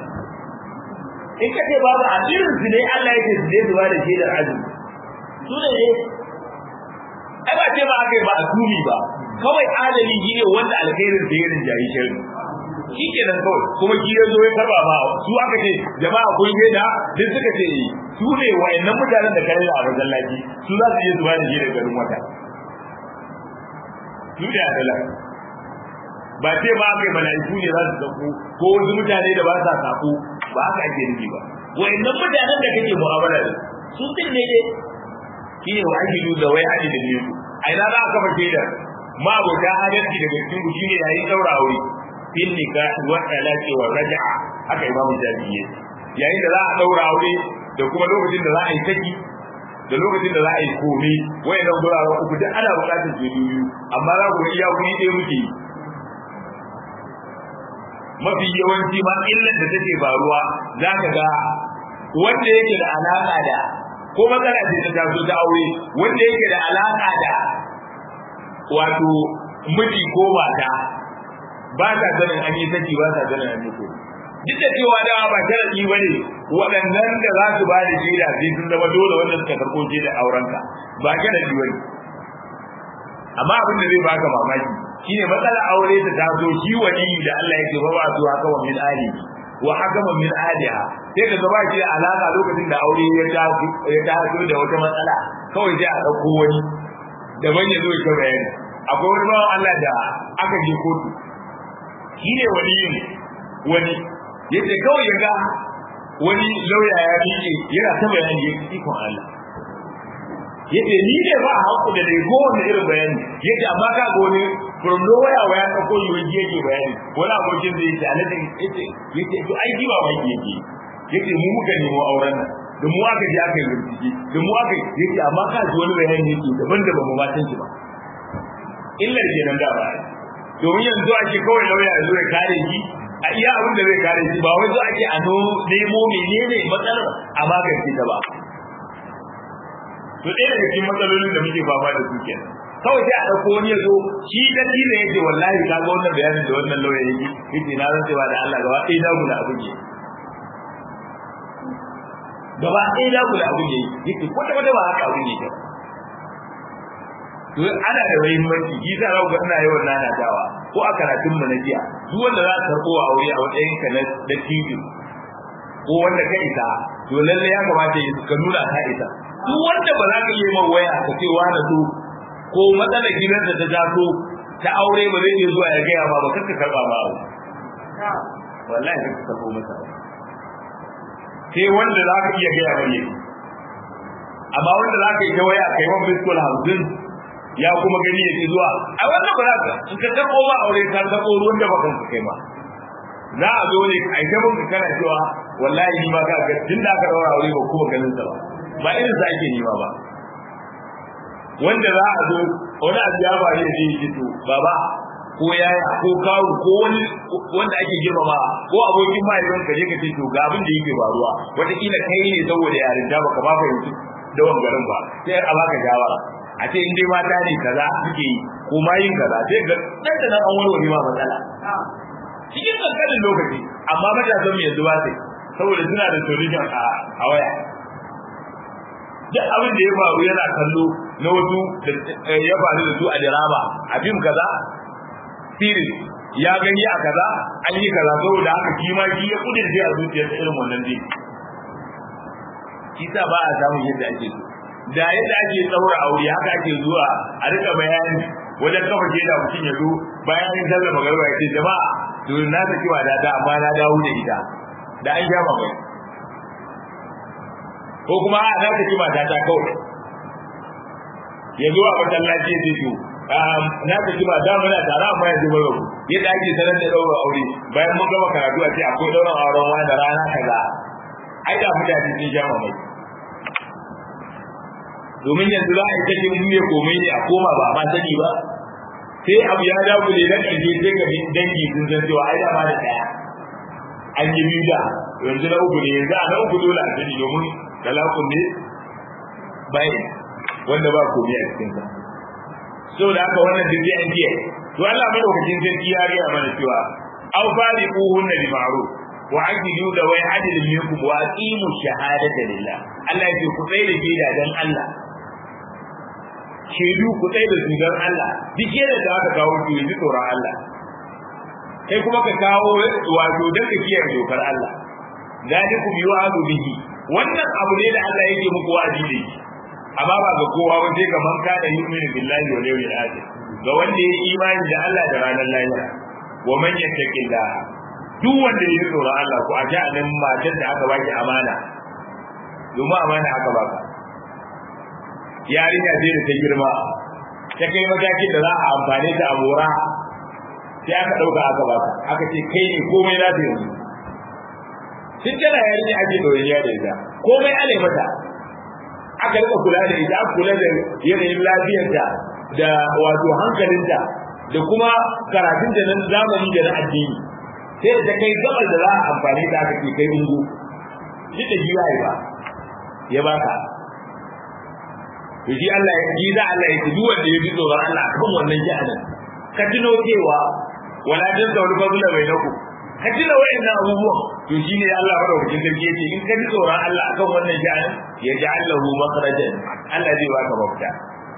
in ka ce babu a irin su ne Allah yake su je su ba da shaidar azumi su ne ne ai ba ce ba aka yi ba a tumi ba kawai adali shi ne wanda alkhairin sa ya rinjayi sharri shi ke nan kawai kuma shi ya zo ya karba ba su aka ce jama'a kun je da duk suka ce su ne wayannan mutanen da kare a masallaci su za su je su ba da shaidar garin wata su ne adala ba ce ba kai mala'iku ne za su sako ko wasu mutane da ba sa sako ba haka ake nufi ba wayannan mutanen da kake mu'amala da su din ne dai shi ne wa ajidu da wai ajidu ne ku a ina za a kafa shaidar ma abota adalci daga cikin ku shine yayin daura aure fil nikah wa talaqi wa raj'a haka imamu jami'i yayin da za a daura aure da kuma lokacin da za a yi saki da lokacin da za a yi komai wayan nan guraren uku duk ana buƙatar su biyu amma za ku ga iya kuɗi ɗaya muke yi mafi yawanci ma illar da take faruwa za ka ga wanda yake da alaƙa da ko matsala ce ta taso ta aure wanda yake da alaƙa da wato miji ko mata ba ta sanin an yi saki ba ta sanin an yi komai duk da cewa da ba sharadi ba ne waɗannan da za su ba da shaida sai sun zama dole wanda suka karɓo shaida aurenka ba sharadi ba ne amma abin da zai baka mamaki shine matsalar aure ta taso shi wani da Allah yake ba ba su haka min ali wa hakaman min aliha sai ka gaba shi alaka lokacin da aure ya taso ya taso da wata matsala kawai sai a ɗauko wani daban ya zo ya bayani akwai wani bawan Allah da aka je kotu shine waliyin wani yace kawai ya ga wani lauya ya miƙe yana ta bayani ya ikon Allah yace ni ne ba haƙu da dai kowane irin bayani yace amma ka ga wani from nowhere waya ka ko yi waje yake bayani wani abokin da yake alaji yace yace to ai ji ba mai yake yace mu muka nemo auren nan da mu aka je aka yi bincike da mu aka yace amma ka ji wani bayani yake daban da ba mu matan shi ba illar kenan da ba domin yanzu ake kawai lauya ya zo ya kare shi a iya abin da zai kare shi ba wai zo ake a nemo menene matsalar a magance ta ba to ɗaya daga cikin matsalolin da muke fama da su kenan kawai sai a ɗauko wani ya zo shi da dina yake wallahi ka ga wannan bayanin da wannan lauya yake yake na rantse ba da Allah gaba ɗaya na gula abin yake gaba ɗaya na gula abin yake yake kwata kwata ba haka abin yake to ana da muhimmanci shi za ga ina yawan nanatawa ko a karatun mu na jiya duk wanda za ka karɓo a aure a matsayin ka na da TV ko wanda ka isa to lalle ya kamata ka nuna ka isa duk wanda ba za ka iya man waya ka ce wa na so ko matsalar gidansa ta taso ta aure ba zai iya zuwa ya gaya ba ba kar ka karɓa ba wallahi kar ka karɓo masa sai wanda za ka iya gaya bane amma wanda za ka yi ta waya kai wani biskul hamsin ya kuma gani ya ke zuwa a wannan ba za ka in ka karɓo ba aure ka karɓo ruwan da bakan ka kai ma za a zo ne a ita mun kana cewa wallahi ni ma ka ga tun da aka daura aure ba kuma ganin sa ba ba irin sa ake nima ba wanda za a zo wani abu ya bari da shi to baba ko yaya ko kawu ko wani wanda ake girmama ko abokin mahaifin ka je ka ce to ga abin da yake faruwa wataƙila kai ne saboda yarinta baka ba fahimci da garin ba sai a baka shawara a ce in dai mata ne kaza suke yi ko ma yin kaza sai ga nan da nan an warware ma matsala cikin kankanin lokaci amma matasan mu yanzu ba sai saboda suna da solution a waya duk abin da ya faru yana kallo na wasu da ya faru da su a dirama a fim kaza series ya gani a kaza an yi kaza saboda haka shi ma shi ya kudin a zuciyarsa irin wannan dai shi sa ba a samun yadda ake so da yadda ake tsaura aure haka ake zuwa a rika bayani wajen kafa ke da mutum ya zo bayan an sallar magarba ya ce jama'a to na saki wa da da amma na dawo da ita da an sha mai ko kuma a na saki mata ta kawai ya zo a masallaci ya ce to na saki ba da muna tare amma yanzu mun rabu yadda ake sanar da ɗaura aure bayan mun gama karatu a ce akwai ɗaurin auren wani da rana kaza ai da mutane sun sha mai domin yanzu za a yi kashe mun ne komai ne a koma ba ma sani ba sai abu ya dagule na ƙarshe sai ga dangi sun san cewa ai dama da ɗaya an yi biyu da yanzu na uku ne yanzu a na uku dole a sani domin talakun ne bayan wanda ba komai a cikin sa saboda haka wannan duk sai an jiya to Allah madaukakin sarki ya gaya mana cewa aw fariquhunna bi ma'ruf wa ajidu da wai adilin minkum wa aqimu shahadata lillah Allah ya ce ku tsaye da gida dan Allah shaidu ku tsaye da su dan Allah duk yadda da aka kawo ki yi tsoron Allah kai kuma ka kawo wato dan ka kiyaye dokar Allah zalikum yu'adu bihi wannan abu ne da Allah yake muku wa'adi da shi amma ba ga kowa ba sai ga man kana yu'minu billahi wal yawmil akhir ga wanda ya imani da Allah da ranar lahira wa man yattaqillah duk wanda ya tsoron Allah ko a ji nan matar da aka baki amana domin amana aka baka yarinya ce da ta girma ta kai matakin da za a amfane ta a mora sai aka ɗauka aka baka aka ce kai ne komai na ta yanzu tun tana yarinya ake ɗoriya da ita komai ana mata aka rika kula da ita aka kula da yanayin lafiyarta da wato hankalinta da kuma karatunta na zamani da na addini sai da ta kai gabar da za a amfani da aka ke kai ungu shi da jiya ba ya baka to shi Allah ya ji da Allah ya ji duk wanda ya ji tsoron Allah kan wannan jahannam ka tuno cewa wala dan da wani fadula bai naku ka tuna wayannan abubuwan to shine Allah madaukakin sarki yace in ka ji tsoron Allah akan wannan jahannam ya ja'al lahu makhrajan Allah zai baka mafita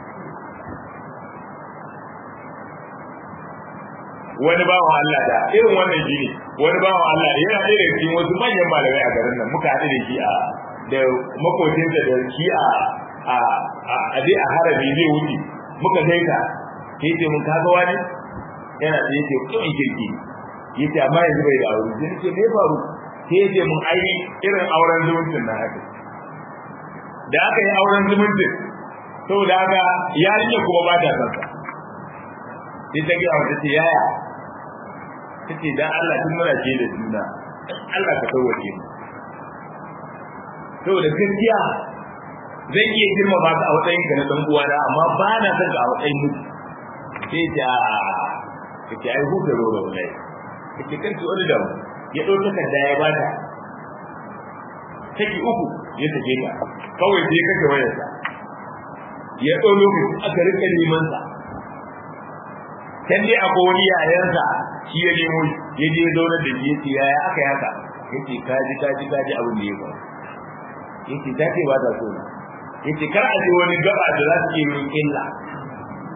wani bawan Allah da irin wannan shi ne wani bawan Allah yana ɗaya da cikin wasu manyan malamai a garin nan muka haɗu da shi a da makocinsa da shi a a a dai a harabi zai wuce muka gaita sai ce mun kaga wani yana da yake kuma kirki yace amma yanzu bai da aure sai ce me faru sai yace mun ai irin auren zumuncin na haka da aka yi auren zumuncin saboda haka yarinya kuma ba ta san sa sai ta gaya wata ce yaya ta ce dan Allah tun muna ce da juna Allah ka sauwace mu saboda gaskiya zai iya girma ba ka a matsayin ka na dan uwana amma ba na son ka a matsayin mutu sai ta ka ce ai huta roro wallahi ka ce kanki wani da ya ɗau takarda ya bata take uku ya take ta kawai sai kake wayarsa ya ɗau lokaci aka rika neman sa can dai akwai wani yayansa shi ya nemo ya je zaunar da shi yace yaya aka yi haka yace kaji kaji kaji abin da ya faru yace ta ce ba ta so yace kar a je wani gaba da za su iya yin illa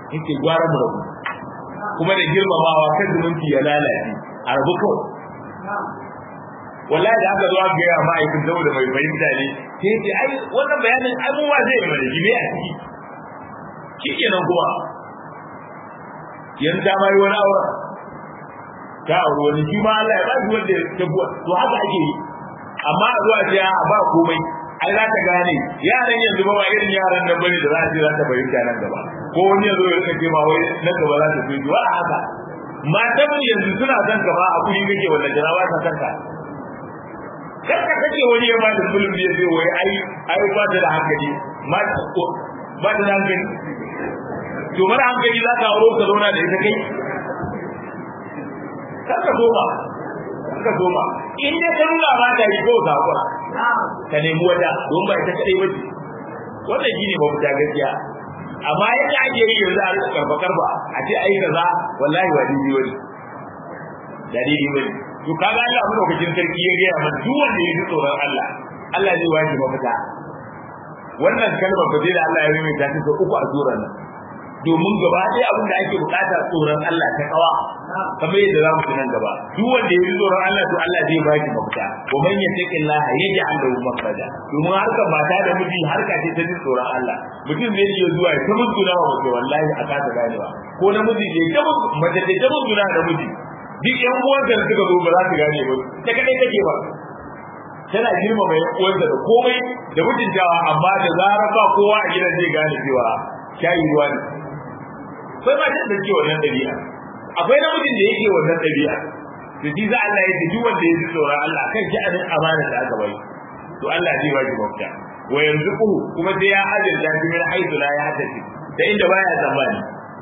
yake gwara mu rabu kuma da girmamawa kan zumunci ya lalace a rabu kawai wallahi da aka zo aka gaya ma'aikin saboda mai fahimta ne sai ce ai wannan bayanin ai mu ma zai yi mana jime a ciki shi kenan kuma yanzu ta mai wani auren ta auri wani shi ma Allah ya ba shi wanda ya buwa to haka ake yi amma a zuwa ce a ba komai ai za ta gane yaran yanzu ba ba irin yaran nan bane da za su za ta fahimta nan gaba ko wani yanzu ya kace ma wai nan gaba za ta fi wa haka matan yanzu suna son ka ba a kuri kake wannan jira ba ta son ka kar ka kace wani ya ba da fulun da zai wai ai ai ba ta da hankali ma ba ta da hankali to mara hankali za ka auro ka zauna da ita kai kar ka so ba ka so ba in dai ka nuna ba ta yi ko ka hakura ka nemi wata don ba ita kadai ba wannan shine ba fita gaskiya amma yadda ake yi yanzu a rika karfa karfa a ce ai kaza wallahi ba dai wani dalili wani to kaga Allah mu lokacin sarki ya ga mana duk wanda ya ji tsoron Allah Allah zai waje mafita wannan kalmar ba zai da Allah ya yi mai tafi uku a surar nan domin gaba ɗaya abin da ake bukata tsoron Allah ta kawa kamar yadda za mu ci nan gaba duk wanda ya ji tsoron Allah to Allah zai ba shi mafita wa man yattaqillaha yaj'al lahu makhraja domin harkar mata da miji harka ce ta ji tsoron Allah mutum zai iya zuwa ya ta musguna wa mace wallahi a kasa ganewa ko namiji ne ta mace ce ta musguna da miji duk yan uwanta da suka zo ba za su gane ba ta kadai take ba tana girmama yan uwanta da komai da mutuntawa amma da zarar ba kowa a gidan zai gane cewa shayi ruwa ne akwai ba da ke wannan dabi'a akwai namijin da yake wannan dabi'a to ji za Allah ya ce duk wanda ya ji tsoron Allah kan shi anin amana da aka bai to Allah zai ba shi mafita wa yanzuku kuma sai ya azurta shi min haitu la ya tafi da inda baya tsammani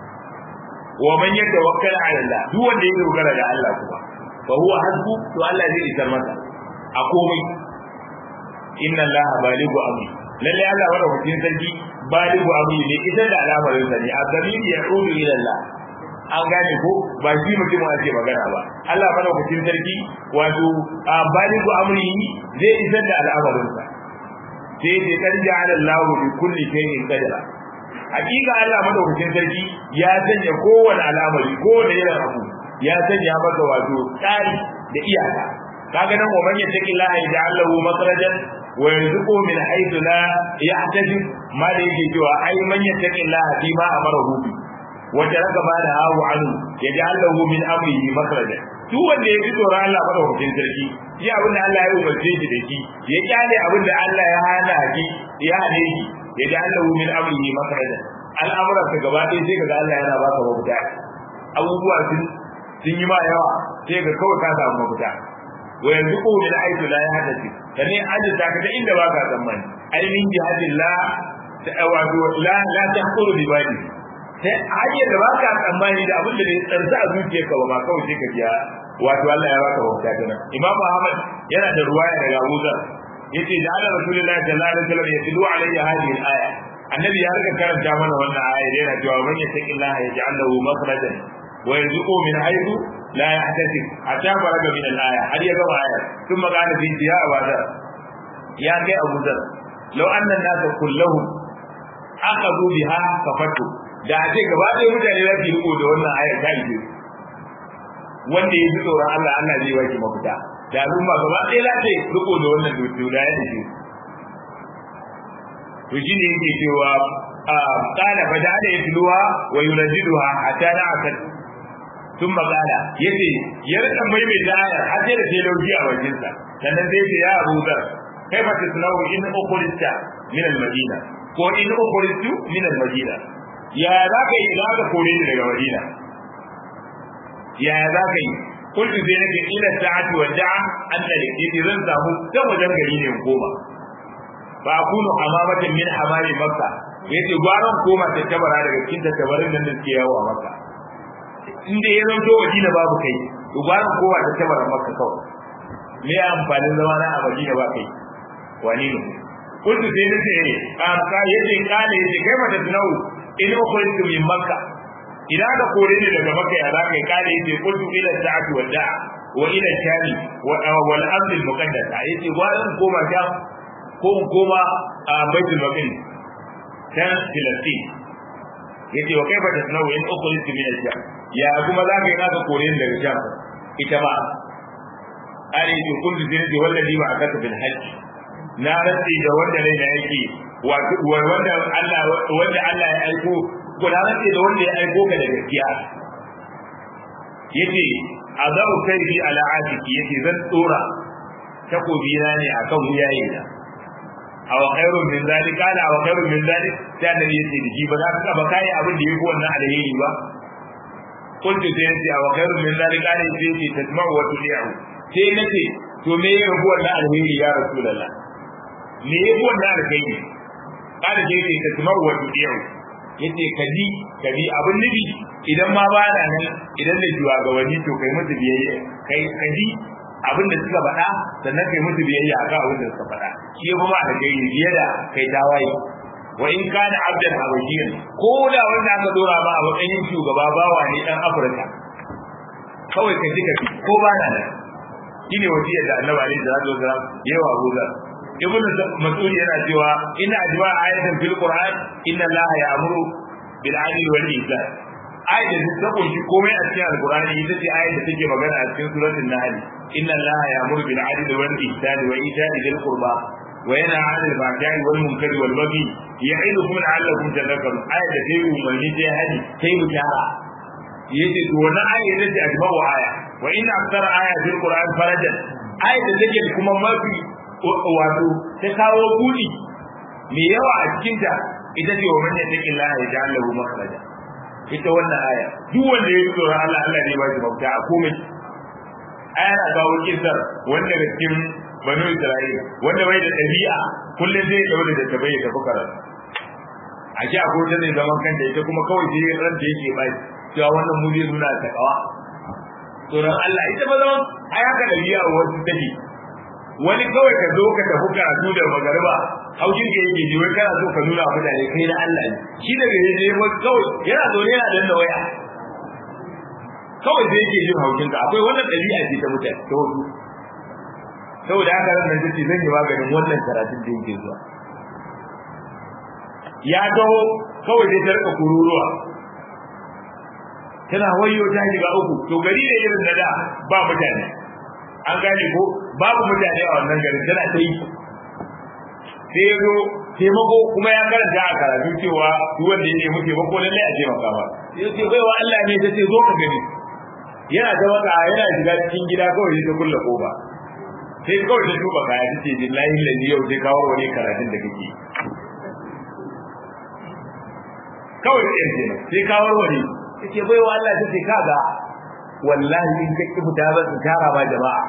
wa man yatawakkal ala Allah duk wanda ya dogara da Allah kuma fa huwa hasbu to Allah zai isar masa a komai inna Allah balighu amri lalle Allah wanda hukuncin sarki balighu amri ne idan da al'amarin sa ne azabin ya rudu ila Allah an gane ko ba shi mutum ake magana ba Allah mana hukuncin sarki wato balighu amri zai isar da al'amarin sa sai dai kan ja'ala Allah bi kulli shay'in qadara hakika Allah madaukakin sarki ya sanya kowane al'amari kowane irin abu ya sanya masa wato tsari da iyaka kaga nan wa man yattaqi Allah yaj'al lahu makhrajan wa yarzuqhu min haythu la yahtasib ma da yake cewa ai man yattaqi Allah fi ma amarahu bi wa taraka ma da hawu anhu yaj'al lahu min amrihi makhrajan duk wanda ya ji tsoron Allah madaukakin sarki shi abin da Allah ya umarce shi da shi ya kyale abin da Allah ya hana shi ya hane shi ya ji Allah min amrihi makhraja al'amuran ka gaba ɗaya sai kaga Allah yana baka mafita abubuwa sun sun yi ma yawa sai ga kawai ka samu mafita wa yanzu ko min aitu la yahdati kane ajita ka ta inda baka tsammani ai min jihadillah wato la la tahquru bi badi sai hanyar da baka tsammani da abin da bai tsarsa a zuciyarka ba ma kawai sai ka ji wato Allah ya baka mafita kana Imam Ahmad yana da ruwaya daga Abu Dharr yace da Allah Rasulullahi sallallahu alaihi wasallam ya tilu alayya hadhihi al-aya annabi ya riga karanta mana wannan aya yana cewa man yattaqillaha yaj'al lahu makhrajan wa yarzuqhu min haythu la yahtasib hatta faraga min al-aya har ya gaba aya thumma qala fi ya Abu Dharr ya kai Abu Dharr law anna an-nasa kulluhum akhadhu biha kafatu da a ce gaba ɗaya mutane za su yi riko da wannan ayar ta ije wanda ya ji tsoron Allah Allah zai baki mafita da al'umma gaba ɗaya za ta yi riko da wannan dodo da ya ije to shi ne yake cewa kana fa da ya tuluwa wa yunadiduha hatta na akad ثم قال yace ya rika mai mai da ayar har sai da sai lauki a bakin sa sannan sai ce ya Abu Dhar kai fa tasnau in ukhrista min al-Madina ko in ukhristu min al-Madina ya za ka yi za ka kore ni daga Madina ya za ka yi kullu sai nake ila sa'ati wa da'a an da yake zan samu ta wajen gari ne koma ba kunu hamamatin min hamami makka yace gwaran koma ta tabara daga cikin tabarin nan da suke yawo a makka in da ya zanto Madina babu kai to gwaran koma ta tabara makka kawai me amfanin zama na a Madina ba kai wani ne kullu sai nace a ka yace kale yace kai mata tunau in ukhrijtu min makka idan ka kore ni daga makka ya zaka yi kare yace qultu ila sa'ati wa da'a wa ila shami wa wal ard al muqaddasa yace gwaran koma ta ko koma a baitul maqdis can filastin yace wa kaifa tasnau in ukhrijtu min al-sham ya kuma zaka yi naka kore ni daga sham ita ma ari to kun ji ne wallahi ba akata bil hajj na rantsi da wanda ne da yake wato wanda Allah wanda Allah ya aiko ko na rantsi da wanda ya aiko ka da gaskiya yace azabu kayfi ala atiki yace zan tsora takobi na ne akan wuyaye na aw khairun min zalik kana aw khairun min zalik sai annabi yace da shi ba za ka ba kai abin da yake wannan alheri ba kuntu sai yace aw khairun min zalik kana yace yace tasma'u wa tuli'u sai nace to me ya rabu wannan alheri ya rasulullah me ya rabu wannan alheri kana sai yace tasma'u wa tuli'u yace kaji kaji abin nabi idan ma ba na nan idan da shugabanni to kai musu biyayya kai kaji abin da suka faɗa sannan kai musu biyayya akan abin da suka faɗa shi ya kuma da kai biye da kai tawaye wa in kana abdan habashiyan ko da wanda aka dora ba a matsayin shugaba bawa ne dan afirka kawai ka ji ka ko ba na nan shine wasiyar da annabi alaihi salatu wasalam yawa Abu Dhar ibnu mas'ud yana cewa inna ajma ayatan fil qur'an inna allaha ya'muru bil 'adli wal ihsan ayat da ta kunshi komai a cikin alqur'ani ita ce ayat da take magana a cikin suratul nahl inna allaha ya'muru bil 'adli wal ihsan wa ita'i dhil qurba wa yanha 'anil fahsha'i wal munkari wal baghi ya'idukum la'allakum tadhakkarun ayat da take umarni ta hadi sai mu gyara yace to wannan ayat ita ce ajma'u aya wa inna aktsara ayatil qur'an farajan ayat da take kuma mafi wato ta kawo budi mai yawa a cikinta ita ce wa man yattaqi Allah ya ja'al lahu makhraja ita wannan aya duk wanda ya tsoron Allah Allah ne ba shi mafita a komai aya na kawo kisar wanda daga cikin banu Isra'ila wanda bai da ɗabi'a kullum zai daure da tabai ya tafi karatu a ji akwai ta zai zaman kanta ita kuma kawai sai ran da yake bai cewa wannan mu zai nuna ta kawa tsoron Allah ita ba zaman ai haka ɗabi'a wasu take wani kawai ka zo ka tafi karatu da magariba haushin ka yake ji wai kana so ka nuna mutane kai na Allah ne shi daga yaje wai kawai yana zo ne yana danna waya kawai sai yake jin haushin ka akwai wannan ɗabi'a ce ta mutane ta wasu saboda haka ran nan tace zan yi maganin wannan karatun da yake zuwa ya taho kawai sai ta rika kururuwa tana wayo ta shiga uku to gari da irin na da ba mutane an gane ko babu mutane a wannan garin tana ta yi sai ya zo taimako kuma ya karanta a karatu cewa duk wanda ya nemi taimako lallai a taimaka ba sai ce bai wa Allah ne ta ce zo ka gani yana ta maka yana shiga cikin gida kawai ta kulle koba sai kawai ta tuba kaya ta ce billahi lalli yau sai kawo wani karatun da kake kawai sai ce sai kawo wani ta ce bai wa Allah ta ce kaga wallahi in ka fita ba su tara ba jama'a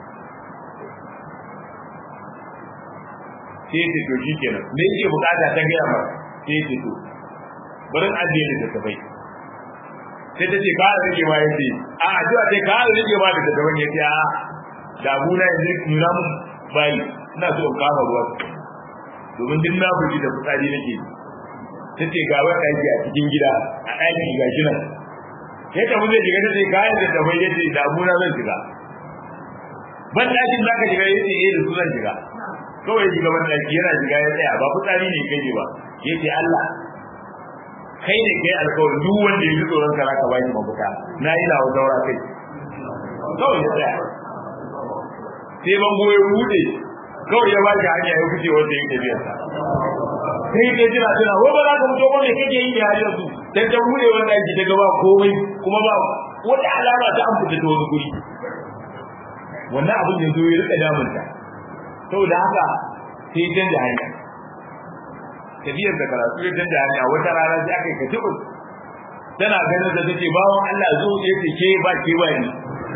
sai ce to shi kenan me yake bukata ta gaya ba sai ce to bari ajiye da tafai sai ta ce ka a rage ma yace a addu'a sai ka a rage ma da tafai yace a da abuna yanzu nuna mun bayi ina so in kama ruwa domin duk na buji da fitsari nake ta ce ga wata yake a cikin gida a ɗaki ga shi nan sai ta zai shiga ta ce kayan da tafai yace da abuna zan shiga ban ɗakin za ka shiga yace eh da su zan shiga kawai shiga ban ɗaki yana shiga ya tsaya ba fitsari ne kai ba yace Allah kai ne kai alƙawarin duk wanda ya ji tsoron ka zaka baki mafita na yi na daura kai kawai ya tsaya sai ban goye bude kawai ya baki hanya ya fice wanda yake biya sa sai ke jira tana ko ba za ka fito ba me kake yi ya yanzu dan ta bude wanda yake ta gaba komai kuma ba wata alama ta an fita ta wani guri wannan abin da zo ya rika damunta saboda haka sai canja hanya tafiyar da karatu ya canja hanya wata rana sai aka yi katibu tana ganin da take bawon Allah zo ya ce ke ba ke ba ni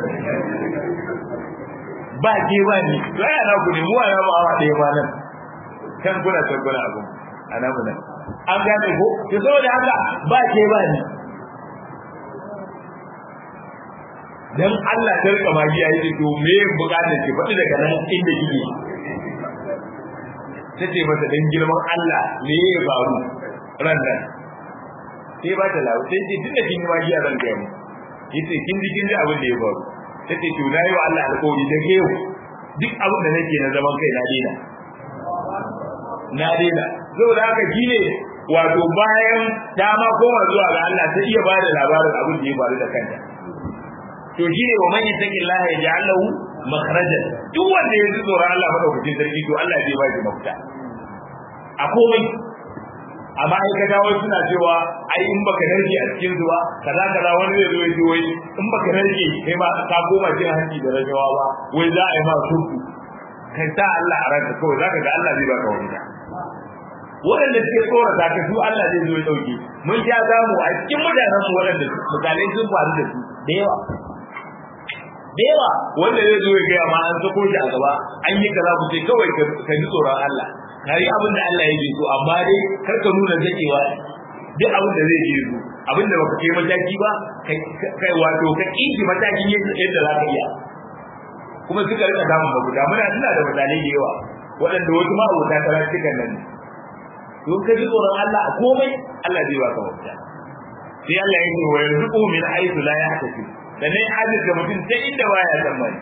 ba ke ba ni to ai ana ku ne mu ana ba awa ɗaya ma nan kan kuna kan kuna abun ana mu nan an gane ko to saboda haka ba ke ba ni dan Allah ta rika magiya yace to me bukatar ki faɗi daga nan inda kike ta ce mata dan girman Allah me ya faru ran nan sai ba ta lawo sai ce duk da kin yi zan ga mu yace kin ji kin ji abin da ya faru ta ce to na yi wa Allah alƙawari da ke yau duk abin da nake na zaman kai na daina na daina saboda haka shi ne wato bayan ta ma koma zuwa ga Allah ta iya ba da labarin abin da ya faru da kanta to shi ne wa man yattaqi Allah ya ja'al lahu makhrajan duk wanda ya ji tsoron Allah madaukakin sarki to Allah zai ba shi mafita a komai a ma'aikata wai suna cewa ai in baka narke a cikin zuwa kaza kaza wani zai zo ya ce wai in baka narke kai ma ka koma jin hanci da rashawa ba wai za a yi ma sulhu kai sa Allah a ranka kawai zaka ga Allah zai baka wani da waɗanda suke tsorata ka su Allah zai zo ya dauke mun sha zamu a cikin mutanen mu waɗanda misalai sun faru da su da yawa da yawa wanda zai zo ya gaya ma an sako shi a gaba an yi kaza ku ce kawai ka ji tsoron Allah ka yi abin da Allah ya ji so amma dai kar ka nuna zakewa duk abin da zai je zo abin da baka kai mataki ba kai wato ka kinki matakin yadda za ka iya kuma suka rika samun mafuta muna suna da misalai da yawa waɗanda wasu ma abota karatukan nan to ka ji tsoron Allah a komai Allah zai baka mafita sai Allah ya ce wa yarzuqu min haythu la yahtasib sannan hadis da mutum ta inda baya tsammani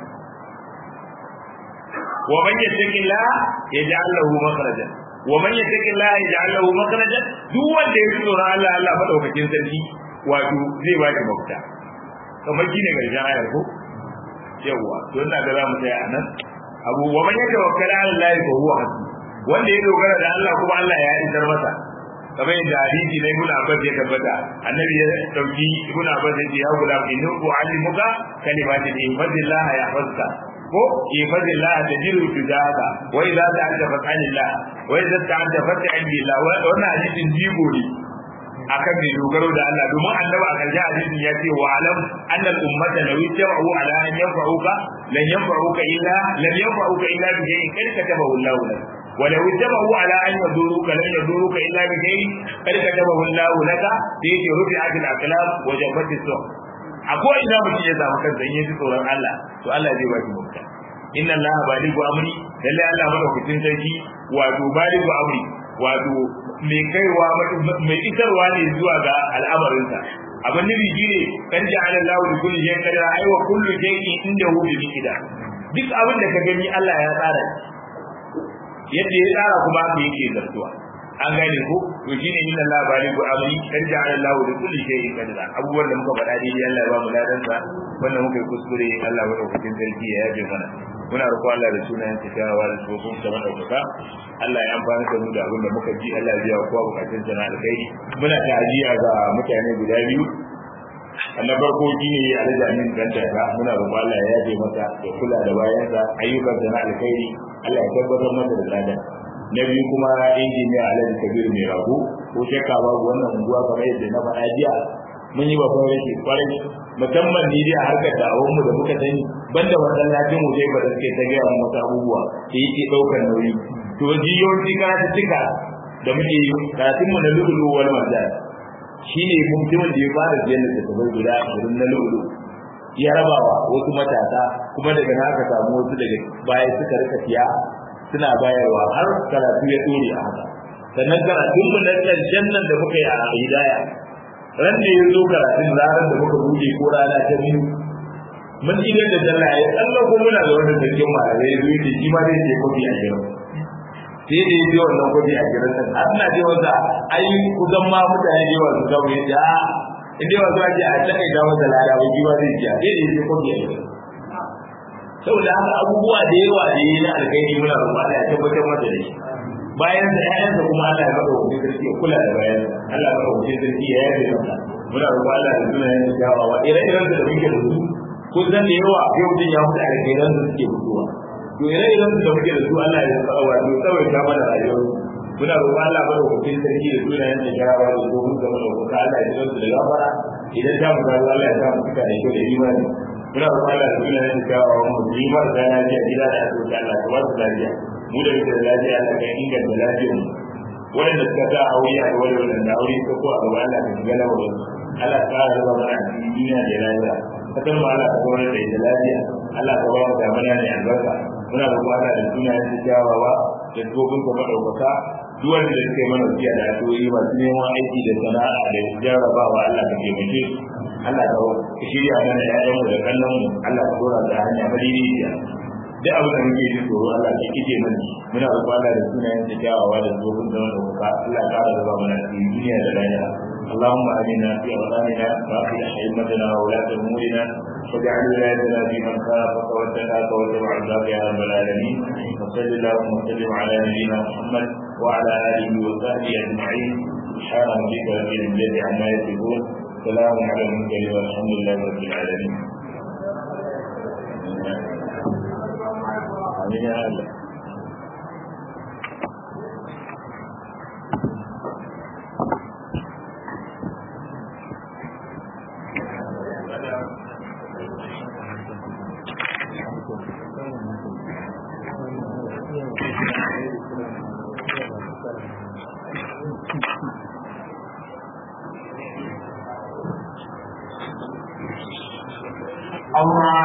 wa man yattaqillah yaj'al lahu makhrajan wa man yattaqillah yaj'al lahu makhrajan duk wanda ya tsoro Allah Allah madaukakin sarki wato zai ba shi mafita kamar shine garshen ayar ko yawa to ina ga zamu tsaya anan abu wa man yatawakkala ala Allah fa huwa hasbuh wanda ya dogara da Allah kuma Allah ya isar masa kamar yadda hadisi na ibn abbas ya tabbata annabi ya dauki ibn abbas ya ce ya gulam innu u'allimuka kalimatin ihfazillah yahfazka ko ihfazillah tajiru tujahaka wa idza ta'anta fas'alillah wa idza ta'anta fas'al billah wannan hadisin jigo ne akan mai dogaro da Allah domin annabi a karshen hadisin ya ce wa alam anna al-ummata law yajma'u ala an yanfa'uka lan yanfa'uka illa lam yanfa'uka illa bi shay'in kad katabahu Allah lak ولو اتبعوا على ان يضروك لن يضروك الا بشيء قد كتبه الله لك بيت رفعت الاقلام وجبت السوق akwai ina mutum ya samu kansa in yaji tsoron Allah to Allah zai ba shi mafita inna Allah baligu amri lalle Allah madaukakin sarki wato baligu amri wato mai kaiwa mai isarwa ne zuwa ga al'amarinsa abin nufi shi ne kan ji ala Allah da kulli shay'in qadara ai wa kullu shay'in indahu bi miqdar duk abin da ka gani Allah ya tsara yadda ya tsara kuma haka yake zartuwa an gane ko to shine inna Allah baligu amri kan ja'ala Allah da kulli shay'in qadara abubuwan da muka faɗa dai Allah ya ba mu ladan sa wannan muka yi kuskure Allah ya dauki sarki ya yaje mana muna roƙon Allah da sunayen sa kyawawa da tsofin sa madaukaka Allah ya amfana da mu da abin da muka ji Allah ya biya kowa bukatun sa na alkhairi muna ta'aziya ga mutane guda biyu na farko shi ne alhaji amin dan daga muna roƙon Allah ya yaje masa da kula da bayansa ayyukan sa na alkhairi Allah ya tabbatar masa da ladan na biyu kuma injiniya alhaji kabiru mai rago ko shakka babu wannan unguwa kamar yadda na faɗa jiya mun yi babban rashi kwarai musamman ni dai a harkar da'awar mu da muka sani banda masallacin mu dai ba da suke ta gaya mu wasu abubuwa da yake ɗaukar nauyi to jiyoyi karatu cika da muke yi karatun mu na lulu wal marjan shine mutumin da ya fara biyan da tabai guda ashirin na lulu ya rabawa wasu matasa kuma daga na aka samu wasu daga baya suka rika siya suna bayarwa har karatu ya dore a haka sannan karatun mu na ƙarshen nan da muka yi a hidaya ran da ya zo karatun ranar da muka buɗe ko rana ta biyu mun idan da sallah ya tsallan ko muna da wani sarkin malamai ya zo yake shi ma zai ce kofi a gidan sai da ya je wannan kofi a gidan nan har na je wanda ai kusan ma mutane da yawa su gaba ya ce a in dai wasu ake a tsakai da wanda lada ba shi ma zai ce sai da ya je kofi a gidan saboda haka abubuwa da yawa da yi na alkhairi muna roƙon Allah ya tabbatar masa da shi bayan da ƴaƴansa kuma Allah ya maka hukuncin sarki ya kula da bayan Allah ya maka hukuncin sarki ya yafe masa muna roƙon Allah da sunayen da kyawawa ire-iren da muke da su kun san da yawa yau din ya mutu alkhairan da suke fitowa to ire-iren da muke da su Allah ya tsara wato tsawaita mana rayuwar muna roƙon Allah maka hukuncin sarki da sunayen da kyawawa da domin da mana roƙon Allah ya tsara da gafara idan ta mu Allah ya ta mu cika da kyau da imani muna roƙon Allah da sunayen da kyawawa mu yi marasa lafiya gida da asibiti Allah ka ba su lafiya mu da muke da lafiya Allah ka inganta lafiyar mu waɗanda suka sa aure a gaba da waɗanda aure suka ko a gaba Allah ka shiga lamarin Allah ka ƙara raba mana a cikin duniya da lafiya kasar mu Allah ka kawar da ita lafiya Allah ka ba mu damana ne albarka muna roƙon Allah da sunayen da kyawawa da tsofin ka madaukaka duk wanda da suka yi mana biya da addu'o'i masu neman aiki da sana'a da jarrabawa Allah ka taimake su Allah ka shirya mana ƴaƴanmu da kallonmu Allah ka dora da hanya madidiciya duk abin da muke jin tsoro Allah ke kike mana muna roƙon Allah da sunayen da kyawawa da tsohon da wanda kuka Allah ya ƙara zaba mana cikin duniya da lahira اللهم آمنا في أوطاننا وأصلح أئمتنا وولاة أمورنا واجعل ولايتنا في من خافك واتقاك واتبع رضاك يا رب العالمين وصل اللهم وسلم على نبينا محمد وعلى آله وصحبه أجمعين سبحان ربك رب العزة عما يصفون سلام على المرسلين والحمد لله رب العالمين آمين يا الله Allah